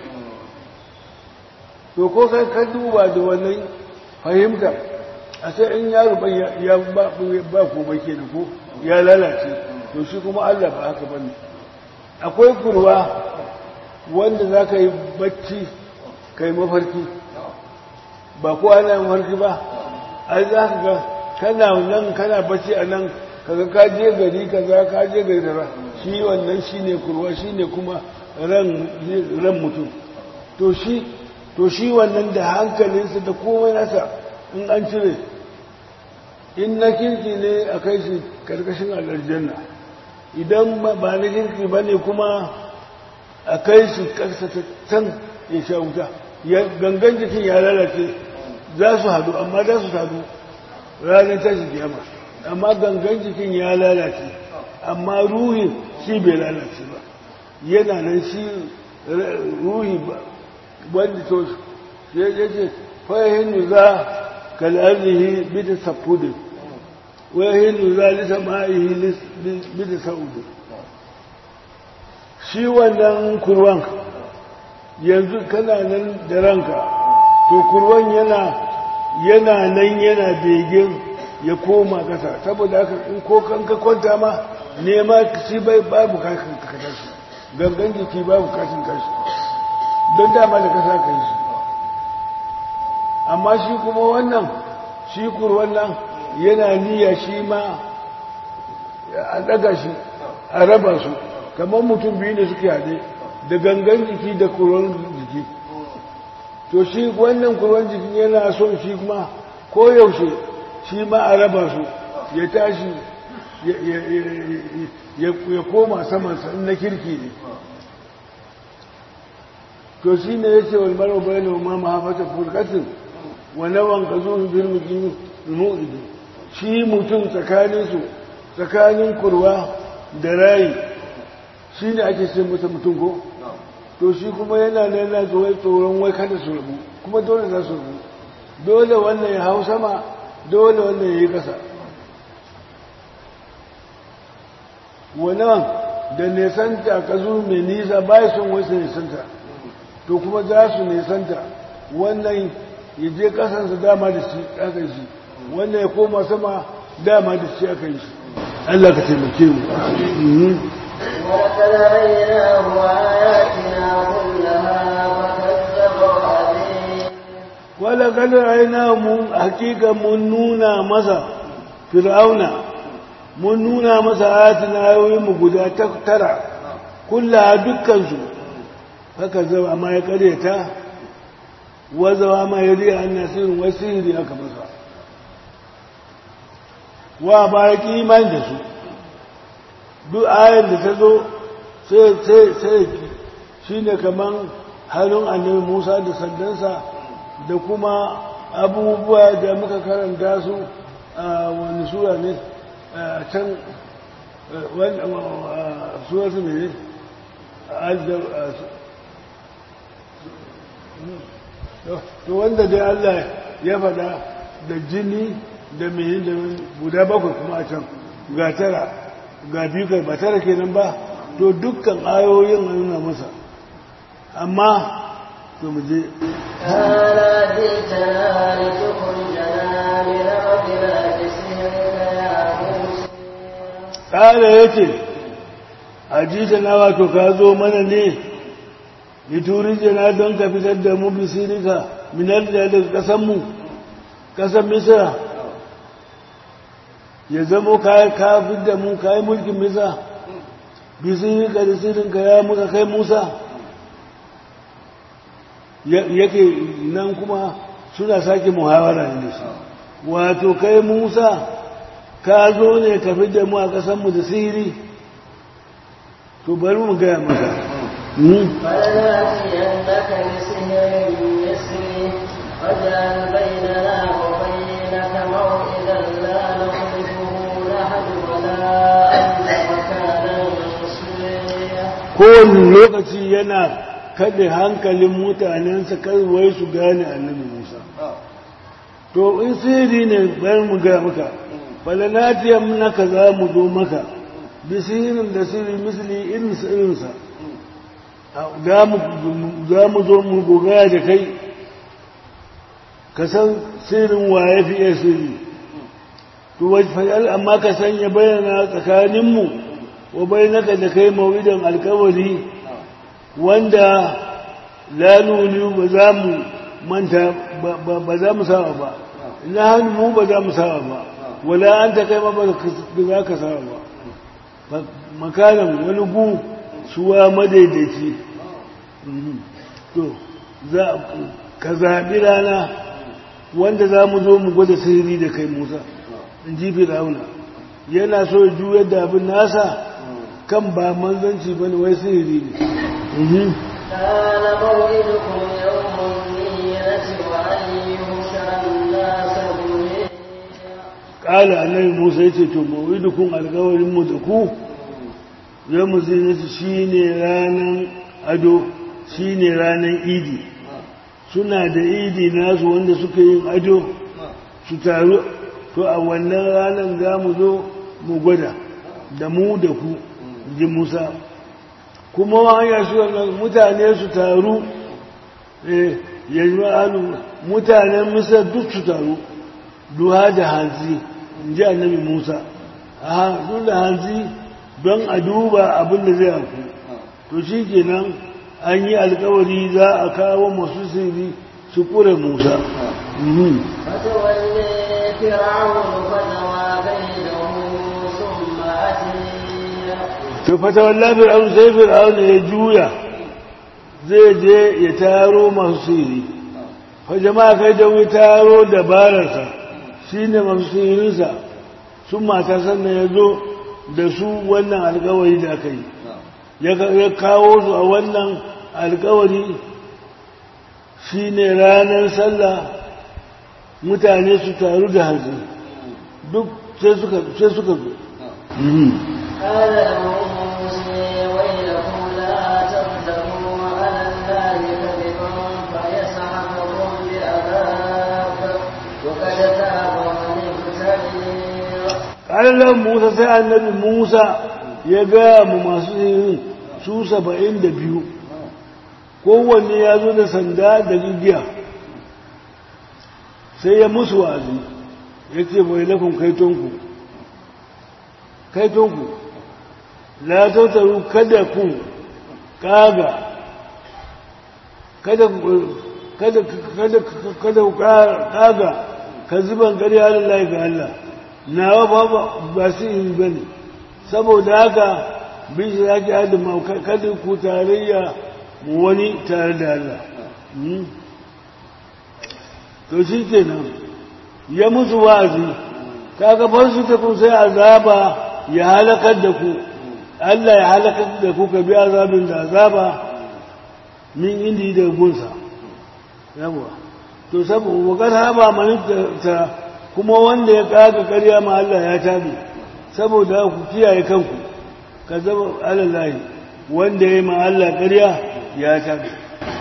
to ko kai ka duba da wannan fahimta a sai in yaro ya ba ko bake da ko ya lalace to shi kuma Allah ba haka bane akwai kurwa wanda za ka yi bacci ka yi mafarki ba ko ana yin mafarki ba ai za ka ga kana nan kana bacci a nan kaga ka je gari kaza ka je gari da shi wannan shine kurwa shine kuma ran ran mutum to shi to shi wannan da hankalinsa da komai nasa in an cire in na kirki ne a kai shi karkashin aljanna idan ba na kirki ba ne kuma a kai shi karsa ta can ya sha wuta gangan jikin ya lalace za su hadu amma za su hadu ranar tashi kiyama amma gangan jikin ya lalace amma ruhi shi bai lalace ba yana nan shi ruhi ba wanda to ya ce fahimu za kal'arzihi bida safudin wahilu za lisa ma'ihi bida sa'udin shi wannan kurwan yanzu kana nan da ranka to kurwan yana yana nan yana begen ya koma kasa saboda haka in ko kan ka kwanta ma nema shi bai babu kashin ka tashi gangan jiki babu kashin kashi don dama da kasa ka yi shi amma shi kuma wannan shi kurwan nan yana niyya shi ma a daga shi a raba su kamar mutum biyu ne suke haɗe da gangan jiki da kurwan jiki to shi wannan kurwan jikin yana son shi kuma koyaushe shi ma a raba su ya tashi ya koma samansa in na kirki ne to shi ne ya ce wal maro bayan ma mahafata furkatin wa nawan ka zo bil muqimi mu'idi shi mutum tsakanin su tsakanin kurwa da rayi shi ne ake ce masa mutum ko to shi kuma yana nan yana tsoron tsoron wai kada su rabu kuma dole za su rabu dole wannan ya hau sama dole wannan ya yi ƙasa wannan da nesanta ka zo mai nisa ba son wasu nesanta to kuma za su nesanta wannan ya je ƙasansa dama da shi aka yi shi wannan ya koma sama dama da shi aka yi shi Allah ka taimake mu ولقد أريناه آياتنا كلها فكذب وأبين wala kada aina mun hakika mun nuna masa fir'auna mun nuna masa ayatina ayoyin mu guda ta- tara kulla dukkan su haka zama amma ya karyata wazawa ma ya riya an nasirin wasiri aka masa wa ba ya ki imani da su duk ayar da ta zo sai sai sai shine kaman halin annabi Musa da sandansa da kuma abubuwa da muka karanta su a wani sura ne a can sura su ne to wanda dai Allah ya faɗa da jini da mai da guda bakwai kuma a can ga tara ga biyu kai ba tara kenan ba to dukkan ayoyin a nuna masa amma to mu je قال جئتنا لتخرجنا من أرضنا بسحرك يا موسى ƙara ya ce ajita na wato ka zo mana ne liturijina don ka fitar da mu bisirika minar da daga ƙasanmu ƙasan misira ya zamo ka ka fitar da mu ka yi mulkin misa bisirika da sirinka ya muka kai musa Ya- yake nan kuma suna sake muhawara ne da shi wato kai musa ka zo ne ka fi da mu a ƙasanmu da sihiri to bari mu gaya maka Hmm. فلنأتينك بسحر مثله واجعل بيننا وبينك موعدا لا نخلفه نحن ولا أنت مكانا سويا kowane lokaci yana kaɗe hankalin mutanensa wai su gane annabi musa to in sihiri ne bari mu gaya maka falanatiyar naka za mu zo maka bi sihirin da sihiri misali irinsa irinsa za mu zo mu gogaya da kai ka san sirrin waye fi iya sirri to wajfal amma ka sanya bayyana tsakaninmu wa bainaka da kai mawidan alkawari wanda la nuni ba za mu manta ba za mu saba ba na hannu mu ba za mu saba ba wala an ta kai ma ba za ka saba ba makanan wani gu suwa madaidaici to za ka zaɓi rana wanda za mu zo mu gwada sirri da kai musa in ji fir'auna yana so ya juyar da abin nasa kan ba manzanci bane wai sirri ne كان موعدكم يوم الزينة وأن يحشر الناس جميعا ƙala annabi musa ya ce to mawidukun alkawarin mu da ku yau mu zinatu shi ne ranar ado shi ne ranar idi suna da idi nasu wanda suka yin ado su taru to a wannan ranar za mu zo mu gwada da mu da ku ji musa kuma wani su wannan mutane su taru eh ya yi mutanen misar duk su taru duha da hanzi in ji annabi musa a hanzu da hanzi don a duba abin da zai haku to shi kenan an yi alkawari za a kawo masu sirri su kure musa Mhm. فتولي فرعون فنوى كيده ثم أتي to fata wallahi fir'aun sai fir'aun ya juya zai je ya taro masu sirri fa jama'a kai da wai taro dabararsa shine masu sirrinsa sun mata sannan ya zo da su wannan alkawari da aka yi ya ka- ya kawo su a wannan alkawari shine ranar sallah mutane su taru da hanzu duk sai suka sai suka zo Mhm. قال لهم موسى ويلكم لا تقدموا على ƙalar musa sai annabi musa ya gaya mu masu sihirin su saba'in da biyu kowanne ya zo da sanda da gigiya sai ya musu wazi ya ce bai lafin kaitonku kaitonku la tautaru kada ku kaga kada kada kada kada ku kaga ka zuban gari Allah ga Allah nawa ba ba su yi bane saboda haka bin shi yake adama kada ku tarayya mu wani tare da Allah to shi kenan ya musu wazi kaga farsu ta kun sai azaba ya halakar da ku Allah ya halakar da ku ka bi azabin da azaba min indi da gunsa yawa to saboda wakar haba manita kuma wanda ya kaga karya ma Allah ya tabi saboda ku kiyaye kanku ka zama alallahi wanda ya yi ma Allah karya ya tabi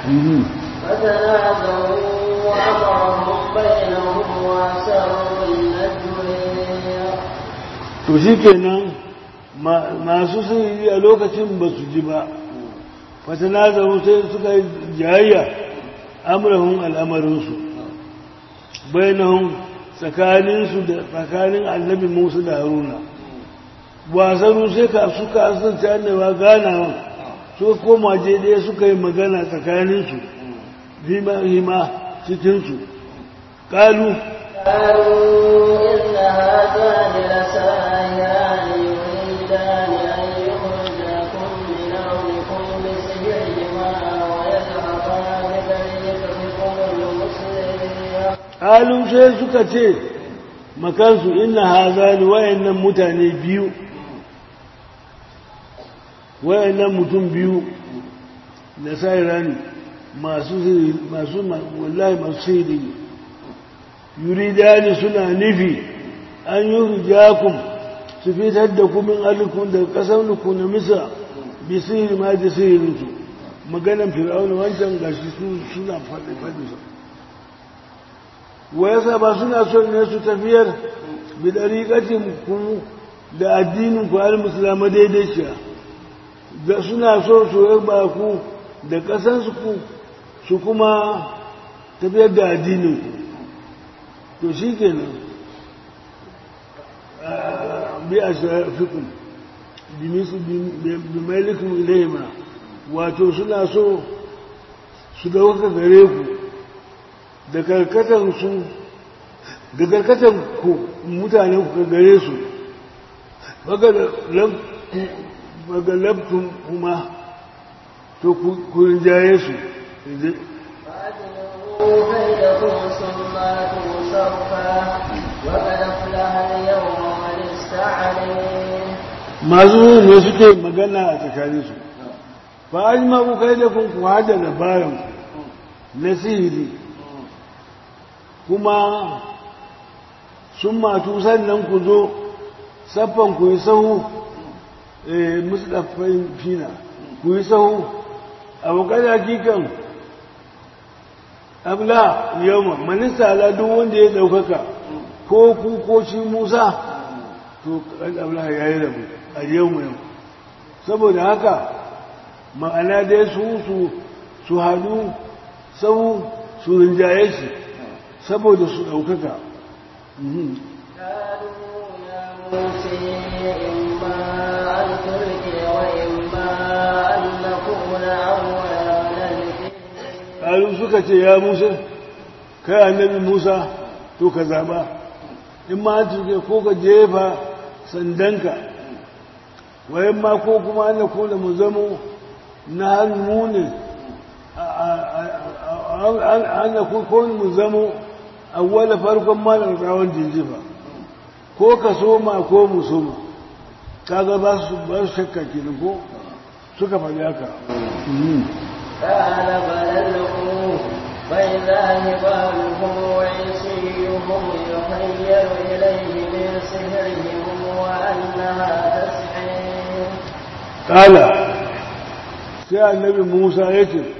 فتنازعوا وأمرهم بينهم وأسروا النجوى to shi kenan masu sihiri a lokacin ba su ji ba fatana zaru sai suka yi jayayya amurahun al'amarinsu bainahun tsakaninsu da tsakanin annabi musu da haruna wasannu sai ka suka asirce annabawa ganawa suka koma je ɗaya suka yi magana tsakaninsu hima cikinsu ƙalu قالوا إن هذان لساحران يريدان أن يخرجاكم من أرضكم بسحرهما ويذهبا بطريقتكم المسلمين ƙalu sai suka ce makansu ina hazani wayannan mutane biyu wayannan mutum biyu da sa'irani masu masu wallahi masu sihiri yuridani suna nufi an yi rijakun su fitar da kumin alikun daga ƙasar nuku na misa bi sihiri ma da sihirinsu maganan fir'auna wancan gashi suna faɗi faɗi wa yasa ba suna son ne su tafiyar bi dariƙatin ku da addinin ku al musulma daidaiciya da suna so su ba ku da ƙasansu ku su kuma tafiyar da addinin ku to shi kenan bi a shafikun bi mailikun ilaima wato suna so su dauka gare ku da karkatan su da karkatan ku mutanen ku gare su bagalabtun kuma to ku rinjaye su فأجمعوا كيدكم ثم أتوا صفا وقد أفلح اليوم من استعلم masu ne suke magana a tsakaninsu ba a ma ku kai da kun ku hada labarin na sihiri kuma sun matu sannan ku zo saffan ku yi sahu musulafin fina ku yi sahu abokan hakikan abla yamma manista ala duk wanda ya daukaka ko ku ko shi musa to kan abla ya yi rabu a yau yau saboda haka ma'ana dai su su su hadu sau su rinjaye shi saboda su daukaka قالوا يا موسى إما أن تلقي وإما أن نكون أول من ƙalu suka ce ya musa kai annabi musa to ka zaba in ma tuke ko ka jefa sandanka wayan ma ko kuma ana kula mu zamo na hannu ne ana ko mu zamo awwala farkon malar tsawon jinjifa ko ka soma ko mu soma kaga ba su ba su shakka kenan ko suka faɗi haka قال بل القوا فإذا هبالهم وعصيهم يخيل إليه من سحرهم وأنها تسعي kala sai annabi musa ya ce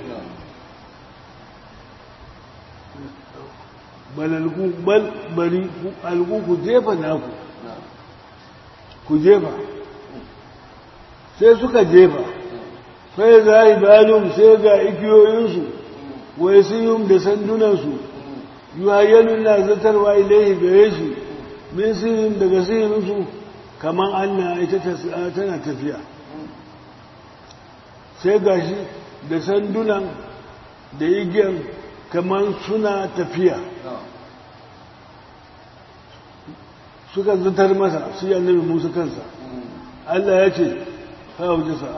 balalgu bal bari algu ku jefa naku ku jefa sai suka jefa sai za yi balum sai ga igiyoyinsu wai siyum da sandunansu yuhayyalun na zatarwa ilaihi gare shi min siyum daga siyinsu kamar anna ita tana tafiya sai gashi da sandunan da igiyar kamar suna tafiya suka zatar masa shi annabi musa kansa Allah ya ce kawo jisa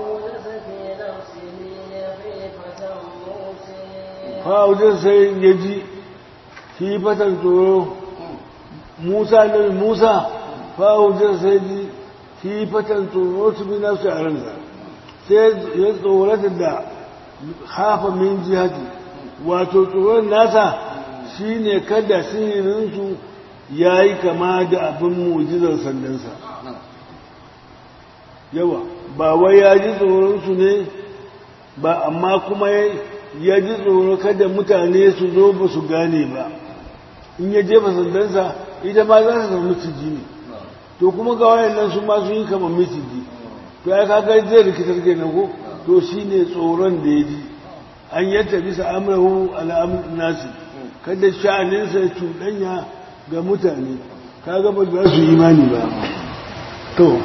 kawo jisa sai ya ji fatan tsoro musa annabi musa kawo jisa sai ji fatan tsoro su bi nasu a ransa sai ya tsorata da hafa min jihati wato tsoron nasa shine kada sihirinsu ya yi kama da abin mujizar sandansa yawa ba wai ya ji tsoronsu ne ba amma kuma ya ji tsoro kada mutane su zo ba su gane ba in ya jefa sandansa ita ma za su zama miciji ne to kuma ga wayannan su ma sun yi kama miciji to ya kaga zai rikitar kenan ko to shine tsoron da ya ji an yadda bisa amrahu al'amun nasi kada sha'aninsa ya cuɗanya ga mutane kaga ba za su imani ba to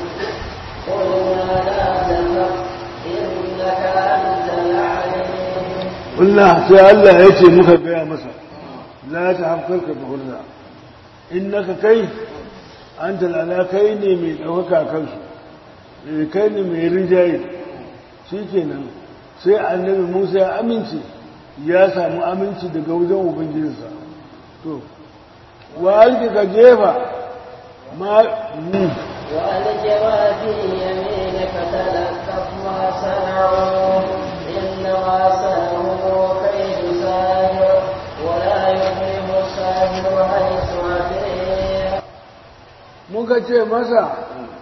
Allah sai Allah ya ce muka gaya masa la ta hafkar ka fahurza innaka kai an talala kai ne mai ɗaukaka kansu kai ne mai rinjaye shi kenan sai annabi musa ya amince ya samu aminci daga wajen ubangijinsa to wa alki ka jefa ma وألق ما في يمينك تلقف ما صنعوا إنما صنعوا كيد ساحر ولا يفلح الساحر حيث أتيه muka ce masa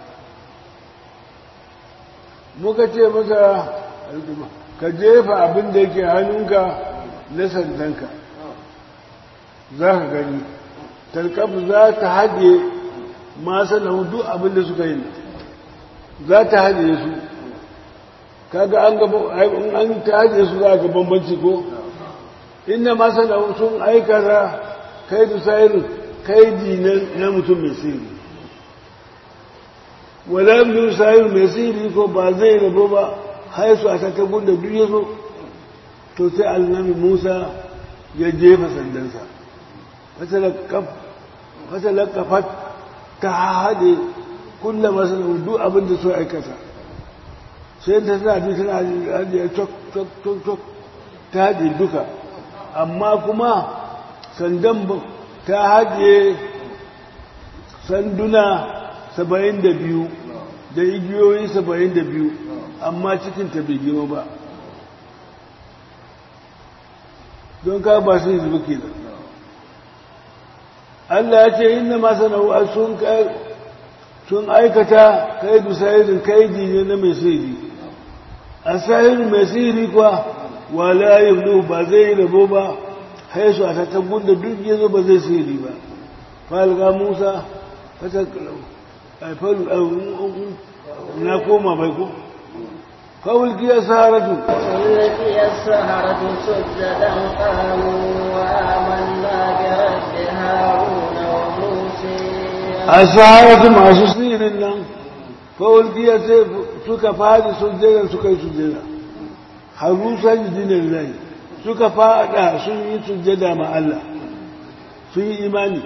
muka ce masa ka jefa abin da yake hannunka na sandanka za ka gani talkaf za ta haɗe masu na duk abin da suka yi za ta haɗe su kaga an gaba an ta haɗe su za ga bambanci ko inda masu na sun aikata kai da sayirin kaidi na mutum mai sirri wala bin sayirin mai sirri ko ba zai rabo ba haisu a ta gunda duk ya zo to sai annabi musa ya jefa sandansa wata lakafat ta haɗe kulla masu duk abin da so aikata sai ta tana bi tana haɗe cok cok cok cok ta haɗe duka amma kuma sandan ta haɗe sanduna saba'in da biyu da igiyoyi saba'in da biyu amma cikinta bai girma ba don ka ba su yi zuba ke da Allah ya ce inna masu nau'a sun aikata kai da sahirin kaidi ne na mai sihiri a sahirin mai sihiri kuwa wala yi ba zai rabo ba haisu a tattabun da duk yanzu ba zai sihiri ba falga musa na koma bai ko فألقي السهرة فألقي السهرة سجدا قالوا آمنا برب هارون وموسى السهرة مع سسير الله فألقي suka fadi sujjada suka yi sujjada haru sajidin lillahi suka fada sun yi sujjada ma Allah sun yi imani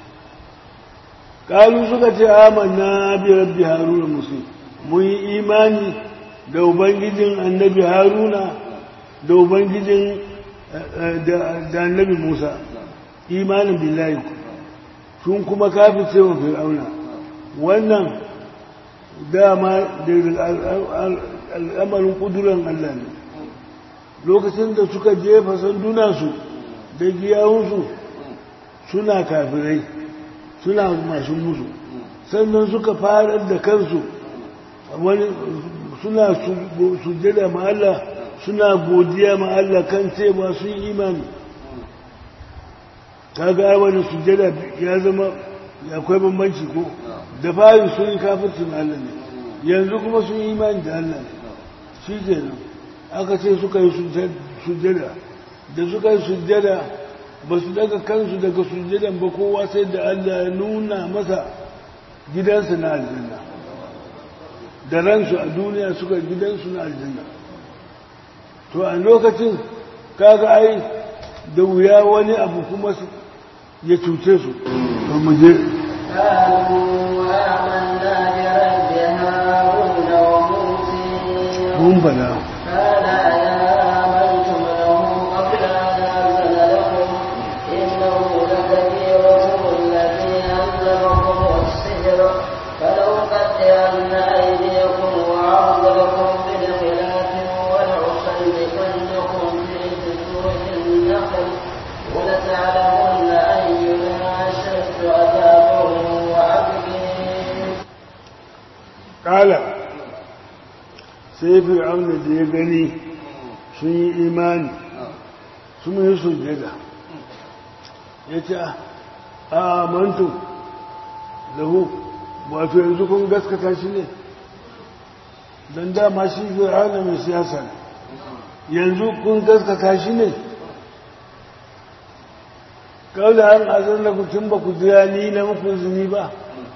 kalu suka ce amanna bi rabbi haruna musu mun yi imani da ubangijin annabi haruna da ubangijin da annabi musa imanin billahi sun kuma kafin cewa fir'auna wannan dama da al'amarin kuduran allah ne lokacin da suka jefa sandunansu da giyawunsu suna kafirai suna masu musu sannan suka farar da kansu wani suna sujjada ma Allah suna godiya ma Allah kan cewa sun imani kaga wani sujjada ya zama akwai bambanci ko da fari sun yi kafircin Allah ne yanzu kuma sun yi imani da Allah ne shi kenan aka ce suka yi sujjada da suka yi sujjada ba su daga kansu daga sujjadan ba kowa sai da Allah ya nuna masa gidansu na aljanna da ransu a duniya suka gidansu na aljanna to a lokacin kaga ai da wuya wani abu kuma ya cuce su to mu je mun bala kala sai fir'auna da ya gani sun yi imani sun yi sujjada ya ce a mantu lahu wato yanzu kun gaskata shi ne don dama shi fir'auna mai siyasa ne yanzu kun gaskata shi ne kawai an azar da kutum ba ku jira ni na muku zuni ba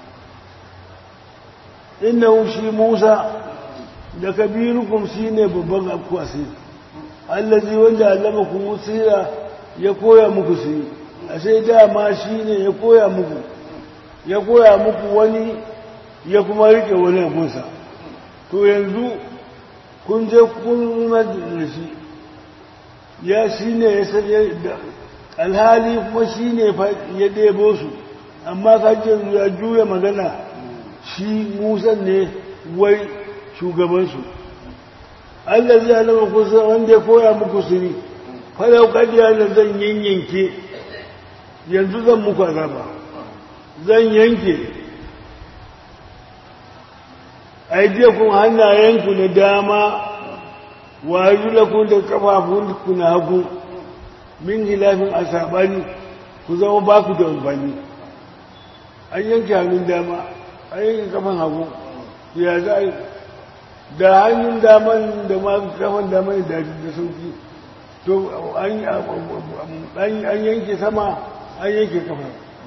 innahu shi Musa da kabirukum shine babban akwasi allazi wanda allama ku musira ya koya muku shi ashe dama shine ya koya muku ya koya muku wani ya kuma rike wani abunsa to yanzu kun je kun da shi ya shine ya sanya alhali kuma shine ya debo su amma kajin ya juya magana shi musan ne wai shugabansu Allah zai alama kusa wanda ya koya muku siri falau kadiya da zan yanyanke yanzu zan muku azaba zan yanke aidiyakun hannayenku na dama wa kun da kafafunku na hagu min hilafin a saɓani ku zama ba ku da amfani an yanke hannun dama a yanke kafan hagu ya za a da hannun daman da ma kafan daman da da sauki to an yanke sama an yanke kafa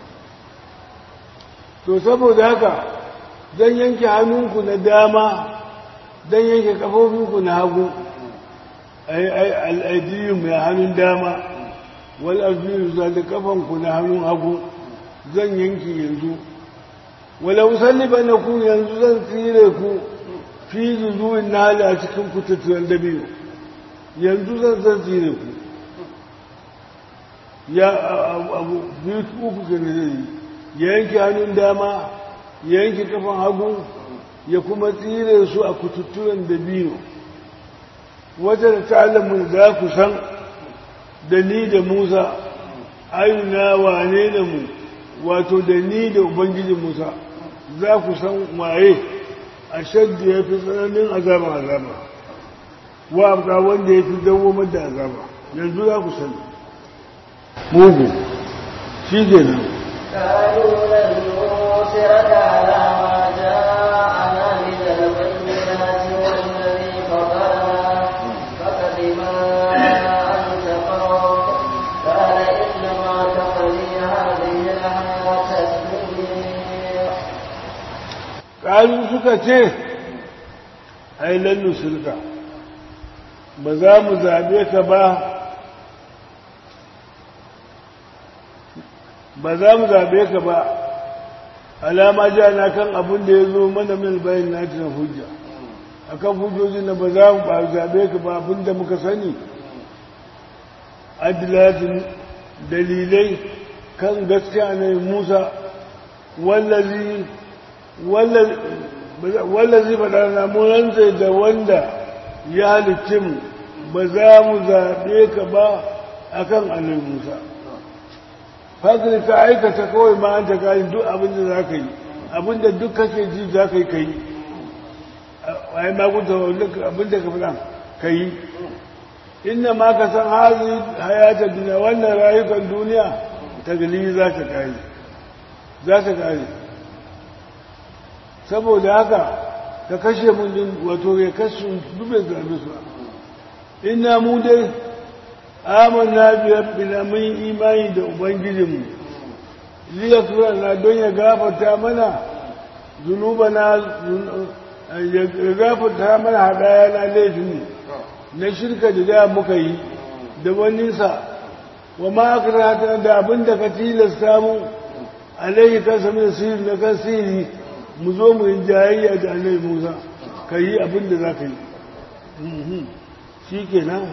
to saboda haka zan yanke hannunku na dama zan yanke kafofinku na hagu al'adiyu mai hannun dama wal arziyu za da kafanku na hannun hagu zan yanke yanzu wala musalli ba na ku yanzu zan tsire ku fi zuzuwin na hali a cikin kututtuwan dabi'u yanzu zan zan tsire ku ya abu biyu uku ke da zai ya yanke hannun dama ya yanke kafan hagu ya kuma tsire su a kututtuwan dabi'u wata da ta'alamun za ku san da ni da musa ayuna wane da mu wato da ni da ubangijin musa za ku san waye a shadda ya fi tsananin azaba azaba wa abga wanda ya fi dawomar da azaba yanzu za ku sani mugu shi ke nan قالوا لن نؤثرك على ما جاءنا من البينات والذي فطرنا فقد ما أنت قاض قال إنما تقضي هذه الحياة الدنيا ƙalu suka ce ai lallu shirka ba za mu zaɓe ka ba ba za mu zaɓe ka ba alama ja na kan abin da ya zo mana min bayan na na hujja a kan hujjoji na ba za mu ba zaɓe ka ba abin da muka sani adilatin dalilai kan gaskiya ne musa wallazi wallazi faɗa na munanta da wanda ya halicci mu ba za mu zaɓe ka ba a kan annabi musa fadli ka aikata kawai ma an ta kayi duk abin da za ka yi abin da duk kake ji za ka yi ka yi a yi magunta abin da ka fi ka yi inda ma ka san hazi hayatar duniya wannan rayukan duniya ta gali za ta kare za ta kare saboda haka ka kashe mun din wato ya kashe dubin zaɓe su ina mu dai amanna bi rabbina mun imani da ubangijinmu liya na don ya gafarta mana zunubana ya gafarta mana hadaya na laifin na shirka da da muka yi da waninsa wa ma akrata da abin da ka tilasta mu alaihi kansa min sirri na kan sirri mu zo mu yi jayayya da annabi Musa ka yi abin da za ka yi shi kenan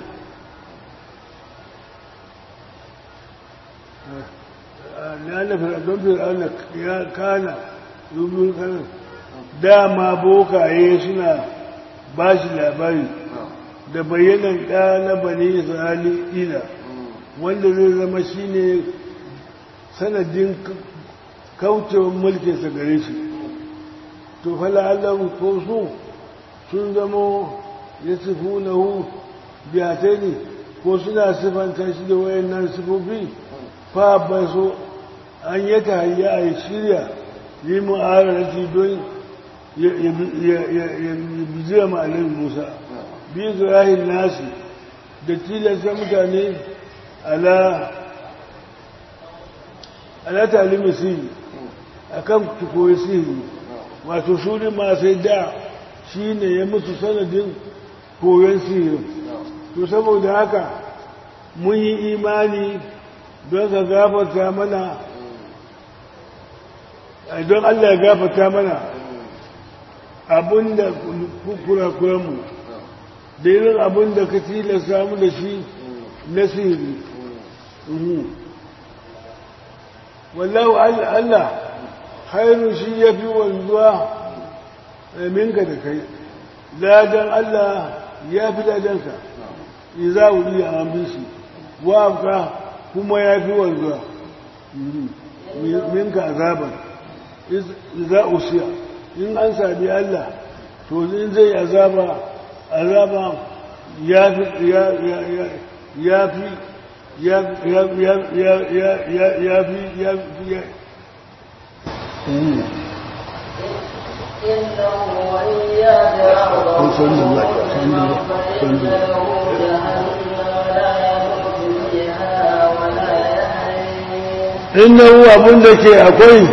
na nufi don fir'auna ya kana rubin kanan dama bokaye suna ba shi labari da bayyanan ɗa na bane isra'ila wanda zai zama shi ne sanadin kaucewar mulkinsa gare shi to fala Allah ko su sun zama ya sifu na hu biyatai ne ko suna sifanta shi da wayannan sifofi fa ba so an yi ta hayya a shirya yi mu'ararci don ya bijira ma'anar musa bi zurahin nasu da tilasta mutane ala ala talimi sihiri a kan koyi sihiri wato suri masu da shi ne ya musu sanadin koyon sihirin to saboda haka mun yi imani don ka gafarta mana don Allah ya gafarta mana abinda kurakuranmu da irin abinda ka tilasta mu da shi na sihiri wallahu Allah hairun shi ya fi wanzuwa minka da kai ladan Allah ya fi ladanka iza wuri a ambishi wa kuma ya fi wanzuwa minka azaban za usiya in an sami Allah to in zai azaba azaba ya fi ya fi ya ya ya ya ya ya fi ya fi ya إنه وإياك أرضه صلى الله صلى الله صلى الله innahu abin da ke akwai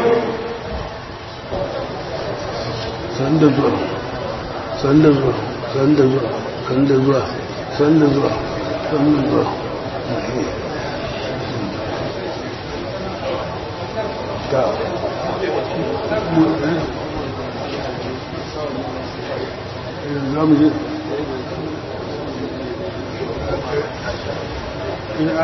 sanda zuwa sanda zuwa sanda zuwa sanda zuwa sanda zuwa sanda zuwa ta za mu je ina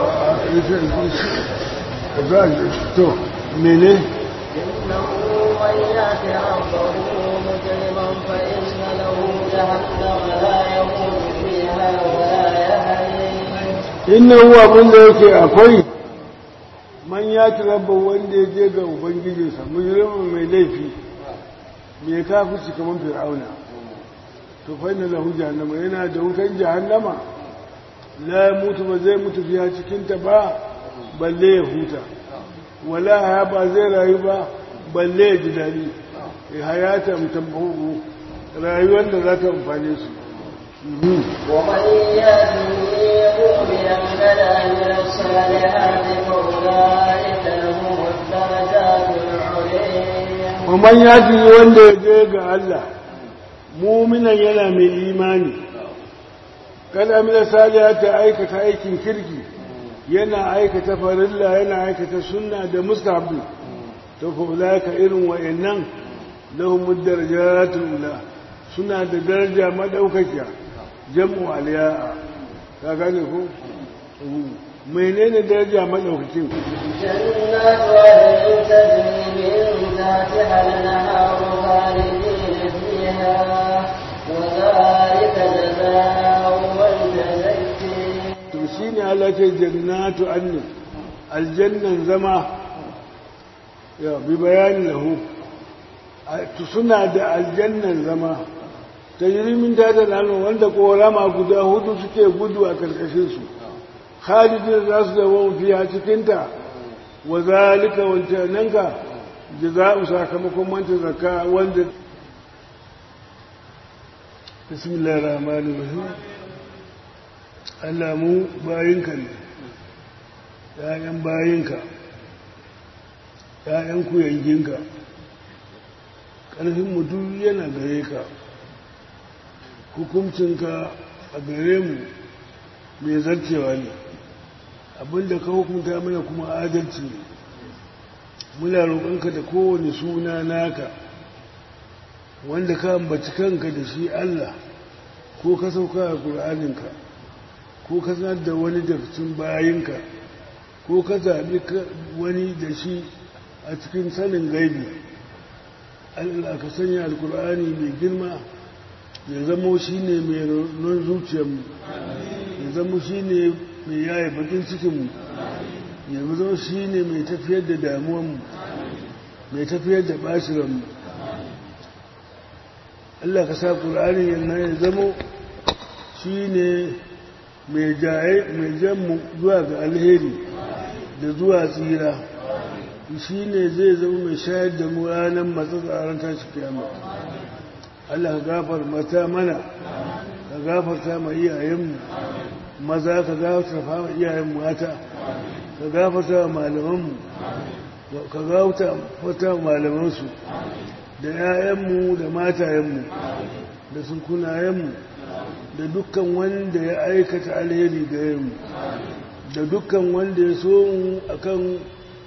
a za a to mene إنه من يأت ربه مجرما فإن له جهنم لا يموت فيها ولا يحيي innahu abin da yake akwai man ya ci rabba wanda ya je ga ubangijinsa mujrimin mai laifi mai kafirci kamar fir'auna to fa inna lahu jahannama yana da wutan jahannama la mutu ba zai mutu fiya cikin ta ba balle ya huta wala haya ba zai rayu ba balle ya ji daɗi hayata mutabbahu rayuwar da za ta amfane su ومن يأته مؤمنا بدا من الصالحات فأولئك لهم الدرجات العليا Waman ya fi wanda ya je ga Allah, muminan yana mai imani, kada mina saliya ta aikata aikin kirki, yana aikata farilla yana aikata sunna da mustahabi ta kula ka irin wa'annan lahumud darajatul ula suna da daraja madaukakiya jam'u aliya ka gane ko menene daraja madaukakin جنات عدن تجري من تحتها الأنهار خالدين فيها وذلك جزاء المتزكين to shi ne alaƙar jannatu annin aljannan zama ya bi bayani lahu A- suna da aljannan zama ta jirimin ta da lano wanda korama guda hudu suke gudu a karkashinsu khalidin za su zama fiya cikinta wa zalika wancananka jaza'u sakamakon manta zakka wanda bismillahir rahmanir rahim Allah mu bayinka ne ‘ya'yan bayinka ‘ya'yan kuyanginka ƙarfin mutum yana gare ka hukuncinka a gare mu mai zarcewa ne abinda ka hukunta mana kuma adalci ne muna roƙonka da kowane suna naka wanda ka ambaci kanka da shi Allah ko ka sauka a ƙur'aninka ko ka sanar da wani da cikin bayinka ko ka zaɓi wani da shi a cikin sanin gaibi Allah ka sanya alkur'ani mai girma ya zamo shi ne mai non zuciyarmu ya zamo shi ne mai yaya bakin cikinmu ya zama shi ne mai tafiyar da damuwanmu mai tafiyar da bashiranmu Allah ka sa ƙur'ani yana ya zamo shi ne mai janmu zuwa ga alheri da zuwa tsira shi ne zai zama mai shayar da mu ranar matsatsaran tashi kiyama Allah ka gafar mata mana ka gafarta ma iyayenmu maza ka gafarta ma iyayen mata ka gafarta ma malamanmu ka gafarta ma malamansu da 'ya'yanmu da matayenmu da sunkunayenmu da dukkan wanda ya aikata alheri gare mu da dukkan wanda ya so mu akan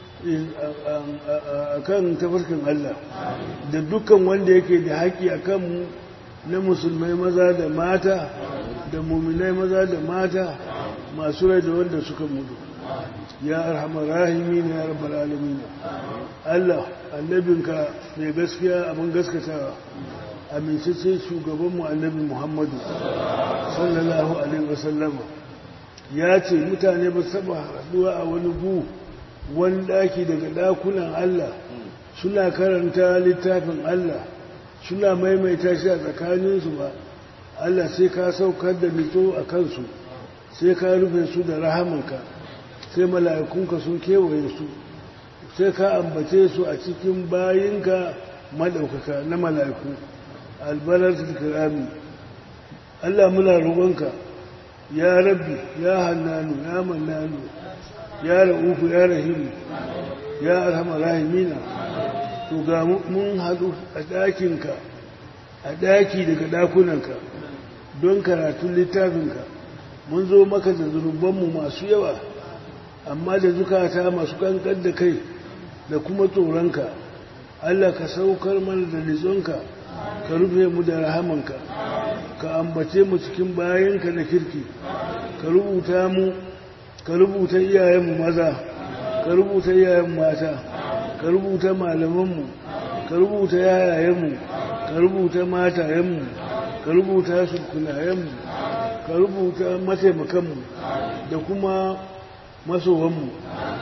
akan tafarkin Allah da dukkan wanda yake da haƙi akan mu na musulmai maza da mata da muminai maza da mata masu rai da wanda suka mutu ya arhamar rahimi ne ya rabbal alamin Allah annabinka mai gaskiya abin gaskatawa amincece shugabanmu annabi Muhammadu sallallahu alaihi wasallama ya ce mutane ba saba haɗuwa a wani gu wani ɗaki daga ɗakunan Allah suna karanta littafin Allah suna maimaita shi a tsakaninsu ba Allah sai ka saukar da nito a kansu sai ka rufe su da rahamanka sai mala'ikunka sun kewaye su sai ka ambace su a cikin bayinka maɗaukaka na mala'iku albalar kirami Allah muna roƙonka ya rabbi ya hannanu ya mannanu ya ra'ufu ya rahimu ya arhama rahimina to ga mun haɗu a ɗakinka a ɗaki daga ɗakunanka don karatun littafinka mun zo maka da zunubanmu masu yawa amma da zukata masu kankan da kai da kuma tsoronka Allah ka saukar mana da nizonka ka rufe mu da rahamanka ka ambace mu cikin bayanka da kirki ka rubuta mu ka rubuta iyayenmu maza ka rubuta iyayen mata ka rubuta malamanmu ka rubuta yayayenmu ka rubuta matayenmu ka rubuta sukunayenmu ka rubuta mataimakanmu da kuma masowanmu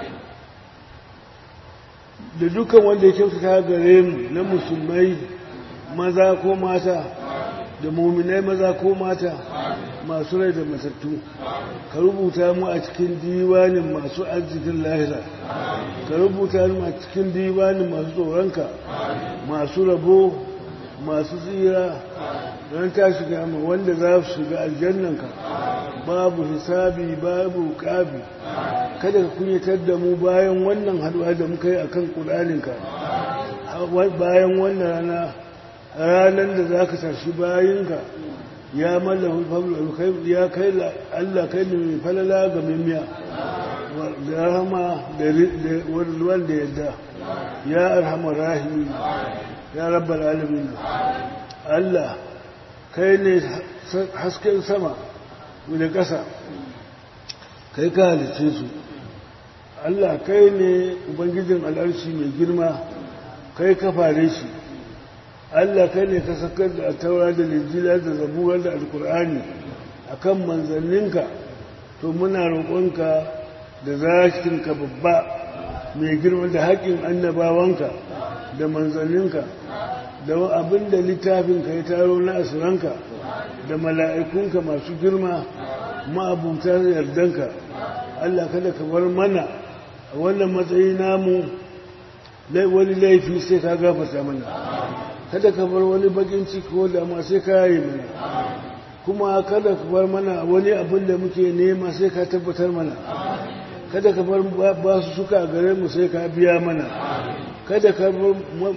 da dukkan wanda ya kyautata gare mu na musulmai maza ko mata da muminai maza ko mata masu rai da matattu ka rubuta mu a cikin diwanin masu arzikin lahira ka rubuta mu a cikin diwanin masu tsoronka masu rabo masu tsira don ta shiga ma wanda za su shiga aljannanka babu hisabi babu ƙabi kada ka kunyatar da mu bayan wannan haduwa da muka yi a kan ƙudaninka bayan wannan rana ranar da za ka tashi bayinka ya mallafi fablu ya kai Allah kai ne mai falala ga mimiya da rahama da wanda yadda ya arhamar rahimi ya rabbar alamin Allah kai ne hasken sama da ƙasa kai ka halice su Allah kai ne ubangijin al'arshi mai girma kai ka fare shi Allah kai ne ka sakar da taura da lijila da zabura da alkur'ani a kan manzanninka to muna roƙonka da zakinka babba mai girma da haƙƙin annabawanka da manzanninka da abin da littafinka ya taro na asiranka da mala'ikunka masu girma ma'abuta yardanka Allah kada ka bar mana a wannan matsayi namu wani laifi sai ka gafarta mana kada ka bar wani bakin ciki ko dama sai ka yi mana kuma kada ka bar mana wani abin da muke nema sai ka tabbatar mana kada ka bar ba su suka gare mu sai ka biya mana kada ka bar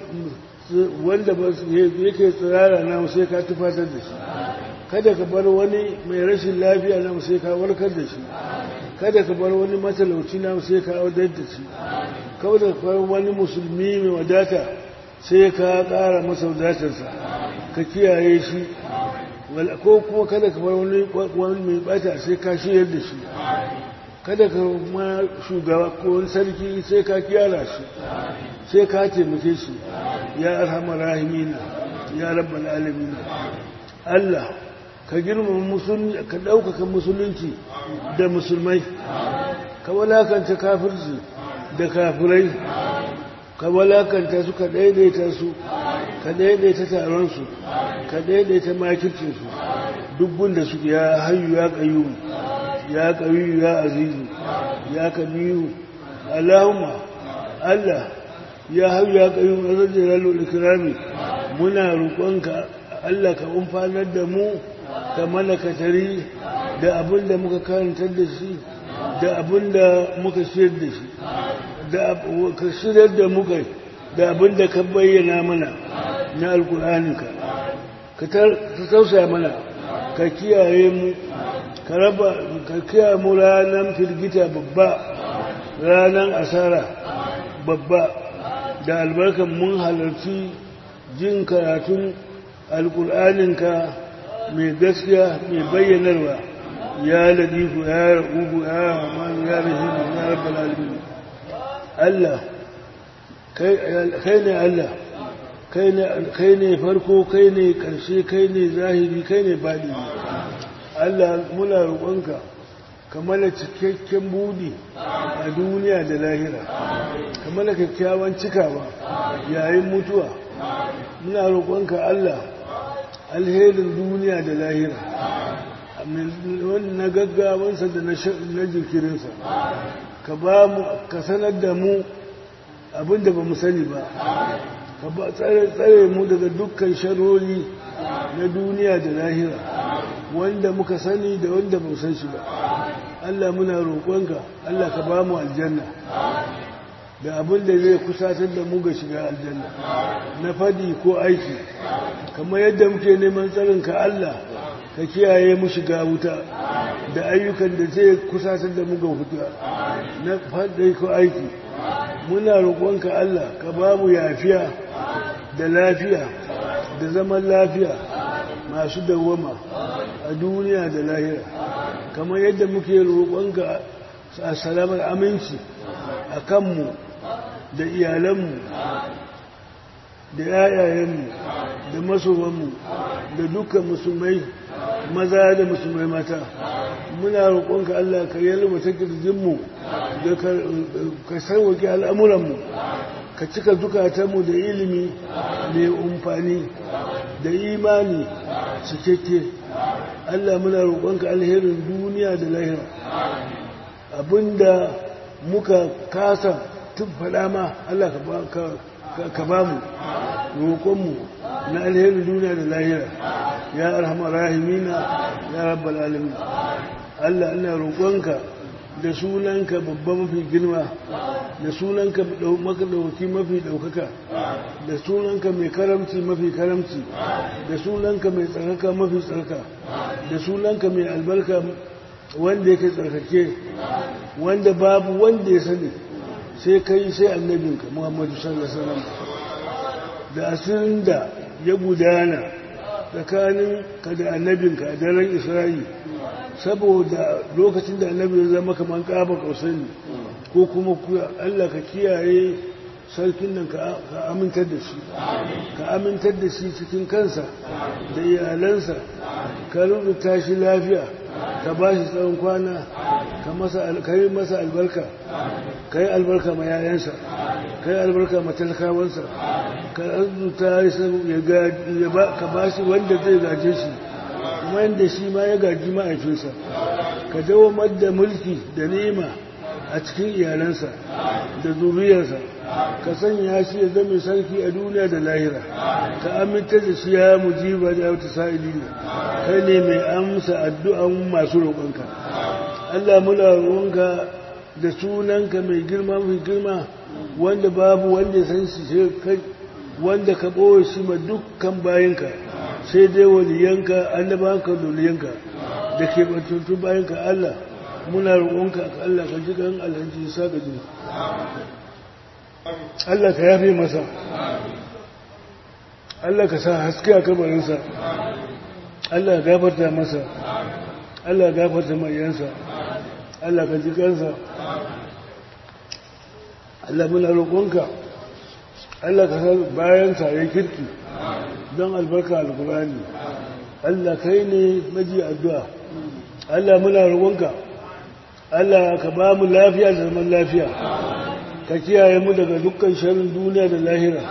wanda yake tsirara na sai ka tufatar da shi kada ka bar wani mai rashin lafiya na sai ka warkar da shi kada ka bar wani matalauci na sai ka audar da shi kada ka bar wani musulmi mai wadata sai ka ƙara masa wadatarsa ka kiyaye shi ko kuma kada ka bar wani mai bata sai ka shiyar da shi kada ka ma shugaba ko wani sarki sai ka kiyara shi sai ka taimake shi ya arhamar rahimina ya rabbal alamin Allah ka girmama musulunci ka ɗaukaka musulunci da musulmai ka walakanta kafirci da kafirai ka walakanta su ka daidaita su ka daidaita taron su ka daidaita makircin su duk gunda suke ya hayyu ya qayyum ya qawiyu ya azizu ya kabiru Allahumma Allah ya hayyu ya qayyum azza jalal ikrami muna roƙonka Allah ka umfanar da mu ka mana katari da abin da muka karantar da shi da abin da muka shirya da shi da ka shirya da muka da abin da ka bayyana mana na alkur'aninka ka tausaya mana ka kiyaye mu ka raba ka kiyaye mu ranar firgita babba ranar asara babba da albarkan mun halarci jin karatun alkur'aninka mai gaskiya mai bayyanarwa ya ladifu ya rahubu ya rahmanu ya rahimu ya rabbal alamin Allah kai ne Allah kai ne farko kai ne karshe kai ne zahiri kai ne baɗi Allah muna roƙonka ka mana cikakken budi a duniya da lahira ka mana kyakkyawan cikawa yayin mutuwa muna roƙonka Allah alherin duniya da lahira na gaggawansa da na jinkirinsa ka ba mu ka sanar da mu abinda ba mu sani ba ka ba tsare mu daga dukkan sharori na duniya da lahira wanda muka sani da wanda ba san shi ba Allah muna roƙonka Allah ka ba mu aljanna da abin da zai kusatar da mu ga shiga aljanna na fadi ko aiki kamar yadda muke neman tsarinka Allah ka kiyaye mu shiga wuta da ayyukan da zai kusatar da mu ga wuta na fadi ko aiki muna roƙonka Allah ka ba mu yafiya da lafiya da zaman lafiya masu dawwama a duniya da lahira kamar yadda muke roƙonka a salamar aminci a kanmu da iyalanmu da yayayenmu da masowanmu da dukkan musulmai maza da musulmai mata muna roƙonka Allah ka yalwata kirjinmu da ka sauwake al'amuranmu ka cika zukatanmu da ilimi mai umfani da imani cikakke Allah muna roƙonka alherin duniya da lahira abinda muka kasa tun faɗa ma Allah ka ba mu roƙonmu na alherin duniya da lahira ya arhama rahimina ya rabbal alamin Allah ina roƙonka da sunanka babba mafi girma da sunanka makadauki mafi ɗaukaka da sunanka mai karamci mafi karamci da sunanka mai tsarkaka mafi tsarka da sunanka mai albarka wanda yake tsarkake wanda babu wanda ya sani sai kai sai annabinka muhammadu sallallahu alaihi wasallam da asirin da ya gudana tsakanin ka da annabinka a daren isra'i saboda lokacin da annabi ya zama kamar kaba kausani ko kuma Allah ka kiyaye sarkin nan ka amintar da shi ka amintar da shi cikin kansa da iyalansa ka rubuta shi lafiya ka ba shi tsawon kwana ka yi masa albarka ka yi albarka ma yayansa ka yi albarka ma talakawansa ka arzuta ka ba shi wanda zai gaje shi wanda shi ma ya gaji ma'aikinsa ka dawo da mulki da ni'ima a cikin iyalansa da zuriyarsa ka sanya shi ya zama sarki a duniya da lahira ka aminta da shi ya mujiba da wata sa'ili ne kai ne mai amsa addu'an masu roƙonka Allah muna roƙonka da sunanka mai girma mai girma wanda babu wanda ya san shi kai wanda ka ɓoye shi ma dukkan bayanka sai dai waliyanka annabanka da waliyanka da ke bantuntun bayanka Allah muna roƙonka ka Allah ka ji kan alhaji sa ga ji Allah ka yafe masa Allah ka sa haske a kabarinsa Allah ka gafarta masa Allah ka gafarta mayansa Allah ka ji kansa Allah muna roƙonka Allah ka sa bayansa ya kirki don albarka alkurani Allah kai ne maji addu'a Allah muna roƙonka Allah ka ba mu lafiya da zaman lafiya ka kiyaye mu daga dukkan sharin duniya da lahira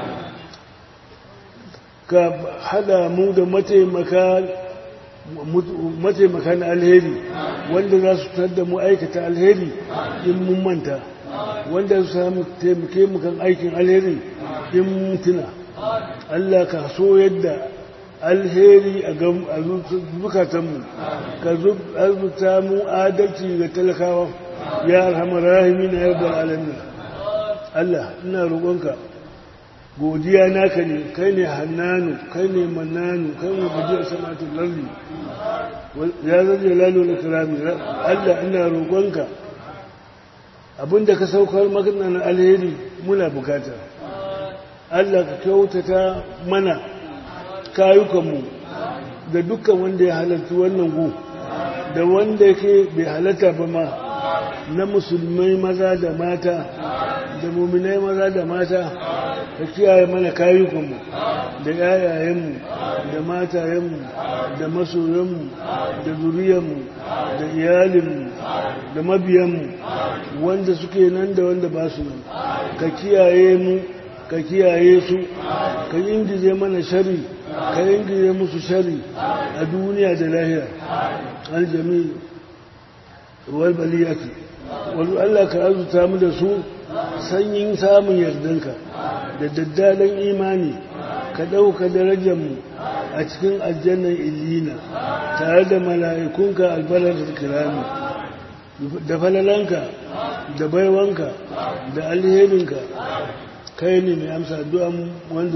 ka hada mu da mataimaka mataimaka na alheri wanda za su tada mu aikata alheri in mun manta wanda su samu taimake mu kan aikin alheri in mun tuna Allah ka so yadda alheri a zukatanmu ka zubuta mu adalci ga talakawa ya alhamar rahimi na yarbar alamin Allah ina roƙonka godiya naka ne kai ne hannanu kai ne mannanu kai ne gajiyar samatun lalli ya zaje lalo na kirami Allah ina roƙonka abinda ka saukar magana na alheri muna bukata Allah ka kyautata mana kayukanmu da dukkan wanda ya halarci wannan gu da wanda yake bai halatta ba ma na musulmai maza da mata da muminai maza da mata ka kiyaye mana kayukanmu da yayayenmu da matayenmu da masoyanmu da zuriyarmu da iyalinmu da mabiyanmu wanda suke nan da wanda ba su nan ka kiyaye mu ka kiyaye su ka ingize mana shari ka ingize musu shari a duniya da lahira aljami wal baliyati wani Allah ka azuta mu da su sanyin samun yardanka da daddalan imani ka ɗauka darajarmu a cikin aljannan illina tare da mala'ikunka albalar kirami da falalanka da baiwanka da alherinka kai ne mai amsa addu'an wanda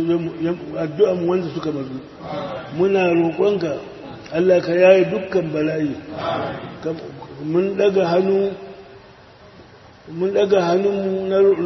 suka mazu muna roƙonka Allah ka yaye dukkan bala'i mun daga hannu mun daga hannunmu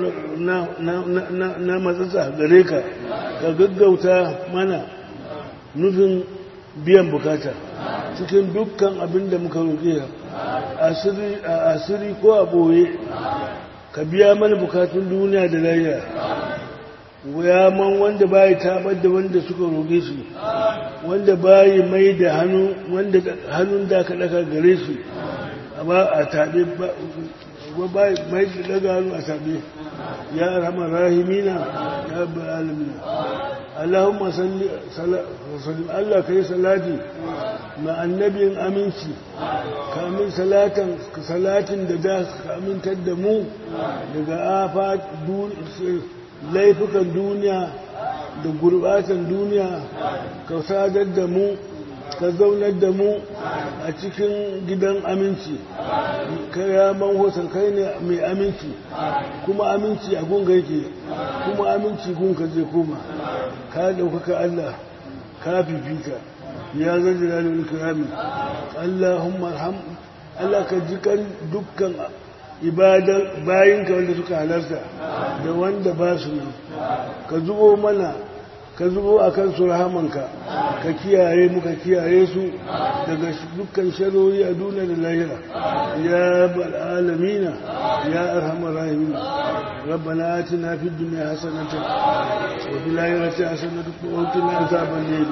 na matsatsa gare ka ka gaggauta mana nufin biyan bukata cikin dukkan abin da muka roƙe a asiri ko a ɓoye ka biya mana bukatun duniya da layya ya man wanda bayi tabar da wanda suka roƙe shi wanda bayi mai da hannu wanda hannun da ka ɗaka gare shi ba a taɓe mai daga hannu a taɓe ya rama rahimina ya rabbar alamina Allahumma salli Allah ka yi salati ma annabin aminci ka amin salatan salatin da da ka amintar da mu daga afa laifukan duniya da gurbatan duniya ka sadar da mu ka zaunar da mu a cikin gidan aminci ka yaman hoton kai ne mai aminci kuma aminci a gunga yake kuma aminci gunka zai koma ka ɗaukaka Allah ka fifita ya zarge da wani kirami Allahumma alham Allah ka ji kan dukkan ibadan bayinka wanda suka halarta da wanda ba su nan ka zubo mana ka zubo a kan su rahamanka ka kiyaye muka kiyaye su daga dukkan sharori a duniya da lahira ya bal alamina ya arhamar rahimin ربنا آتنا في الدنيا حسنة وفي الآخرة حسنة وقنا عذاب الليل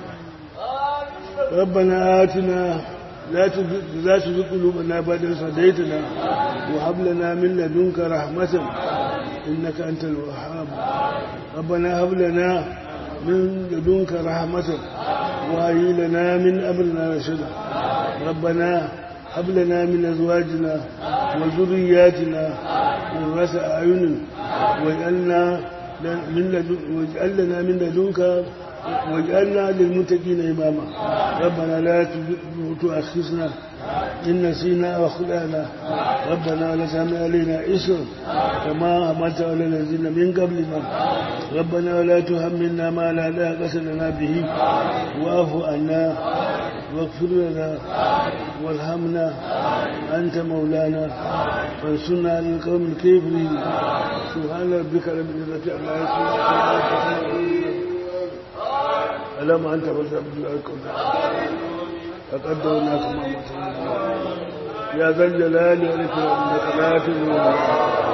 ربنا آتنا لا لا تزغ قلوبنا بعد إذ هديتنا وهب لنا من لدنك رحمة إنك أنت الوهاب ربنا هب لنا من لدنك رحمة وهيئ لنا من أمرنا رشدا ربنا هب لنا من أزواجنا وذرياتنا قرة أعين واجعلنا من لدن واجعلنا من لدنك واجعلنا للمتقين إماما ربنا لا تؤاخذنا إن نسينا وأخطأنا ربنا ولا تحمل علينا إسر كما حملت على الذين من قبلنا ربنا ولا تحملنا ما لا طاقة لنا به واعف عنا واغفر لنا وارحمنا أنت مولانا فانصرنا على القوم الكافرين سبحان ربك رب العزة عما يصفون ألم أنت فلتعبد الأركب فقدرناكم يا ذا الجلال والإكرام إنك لا تظلم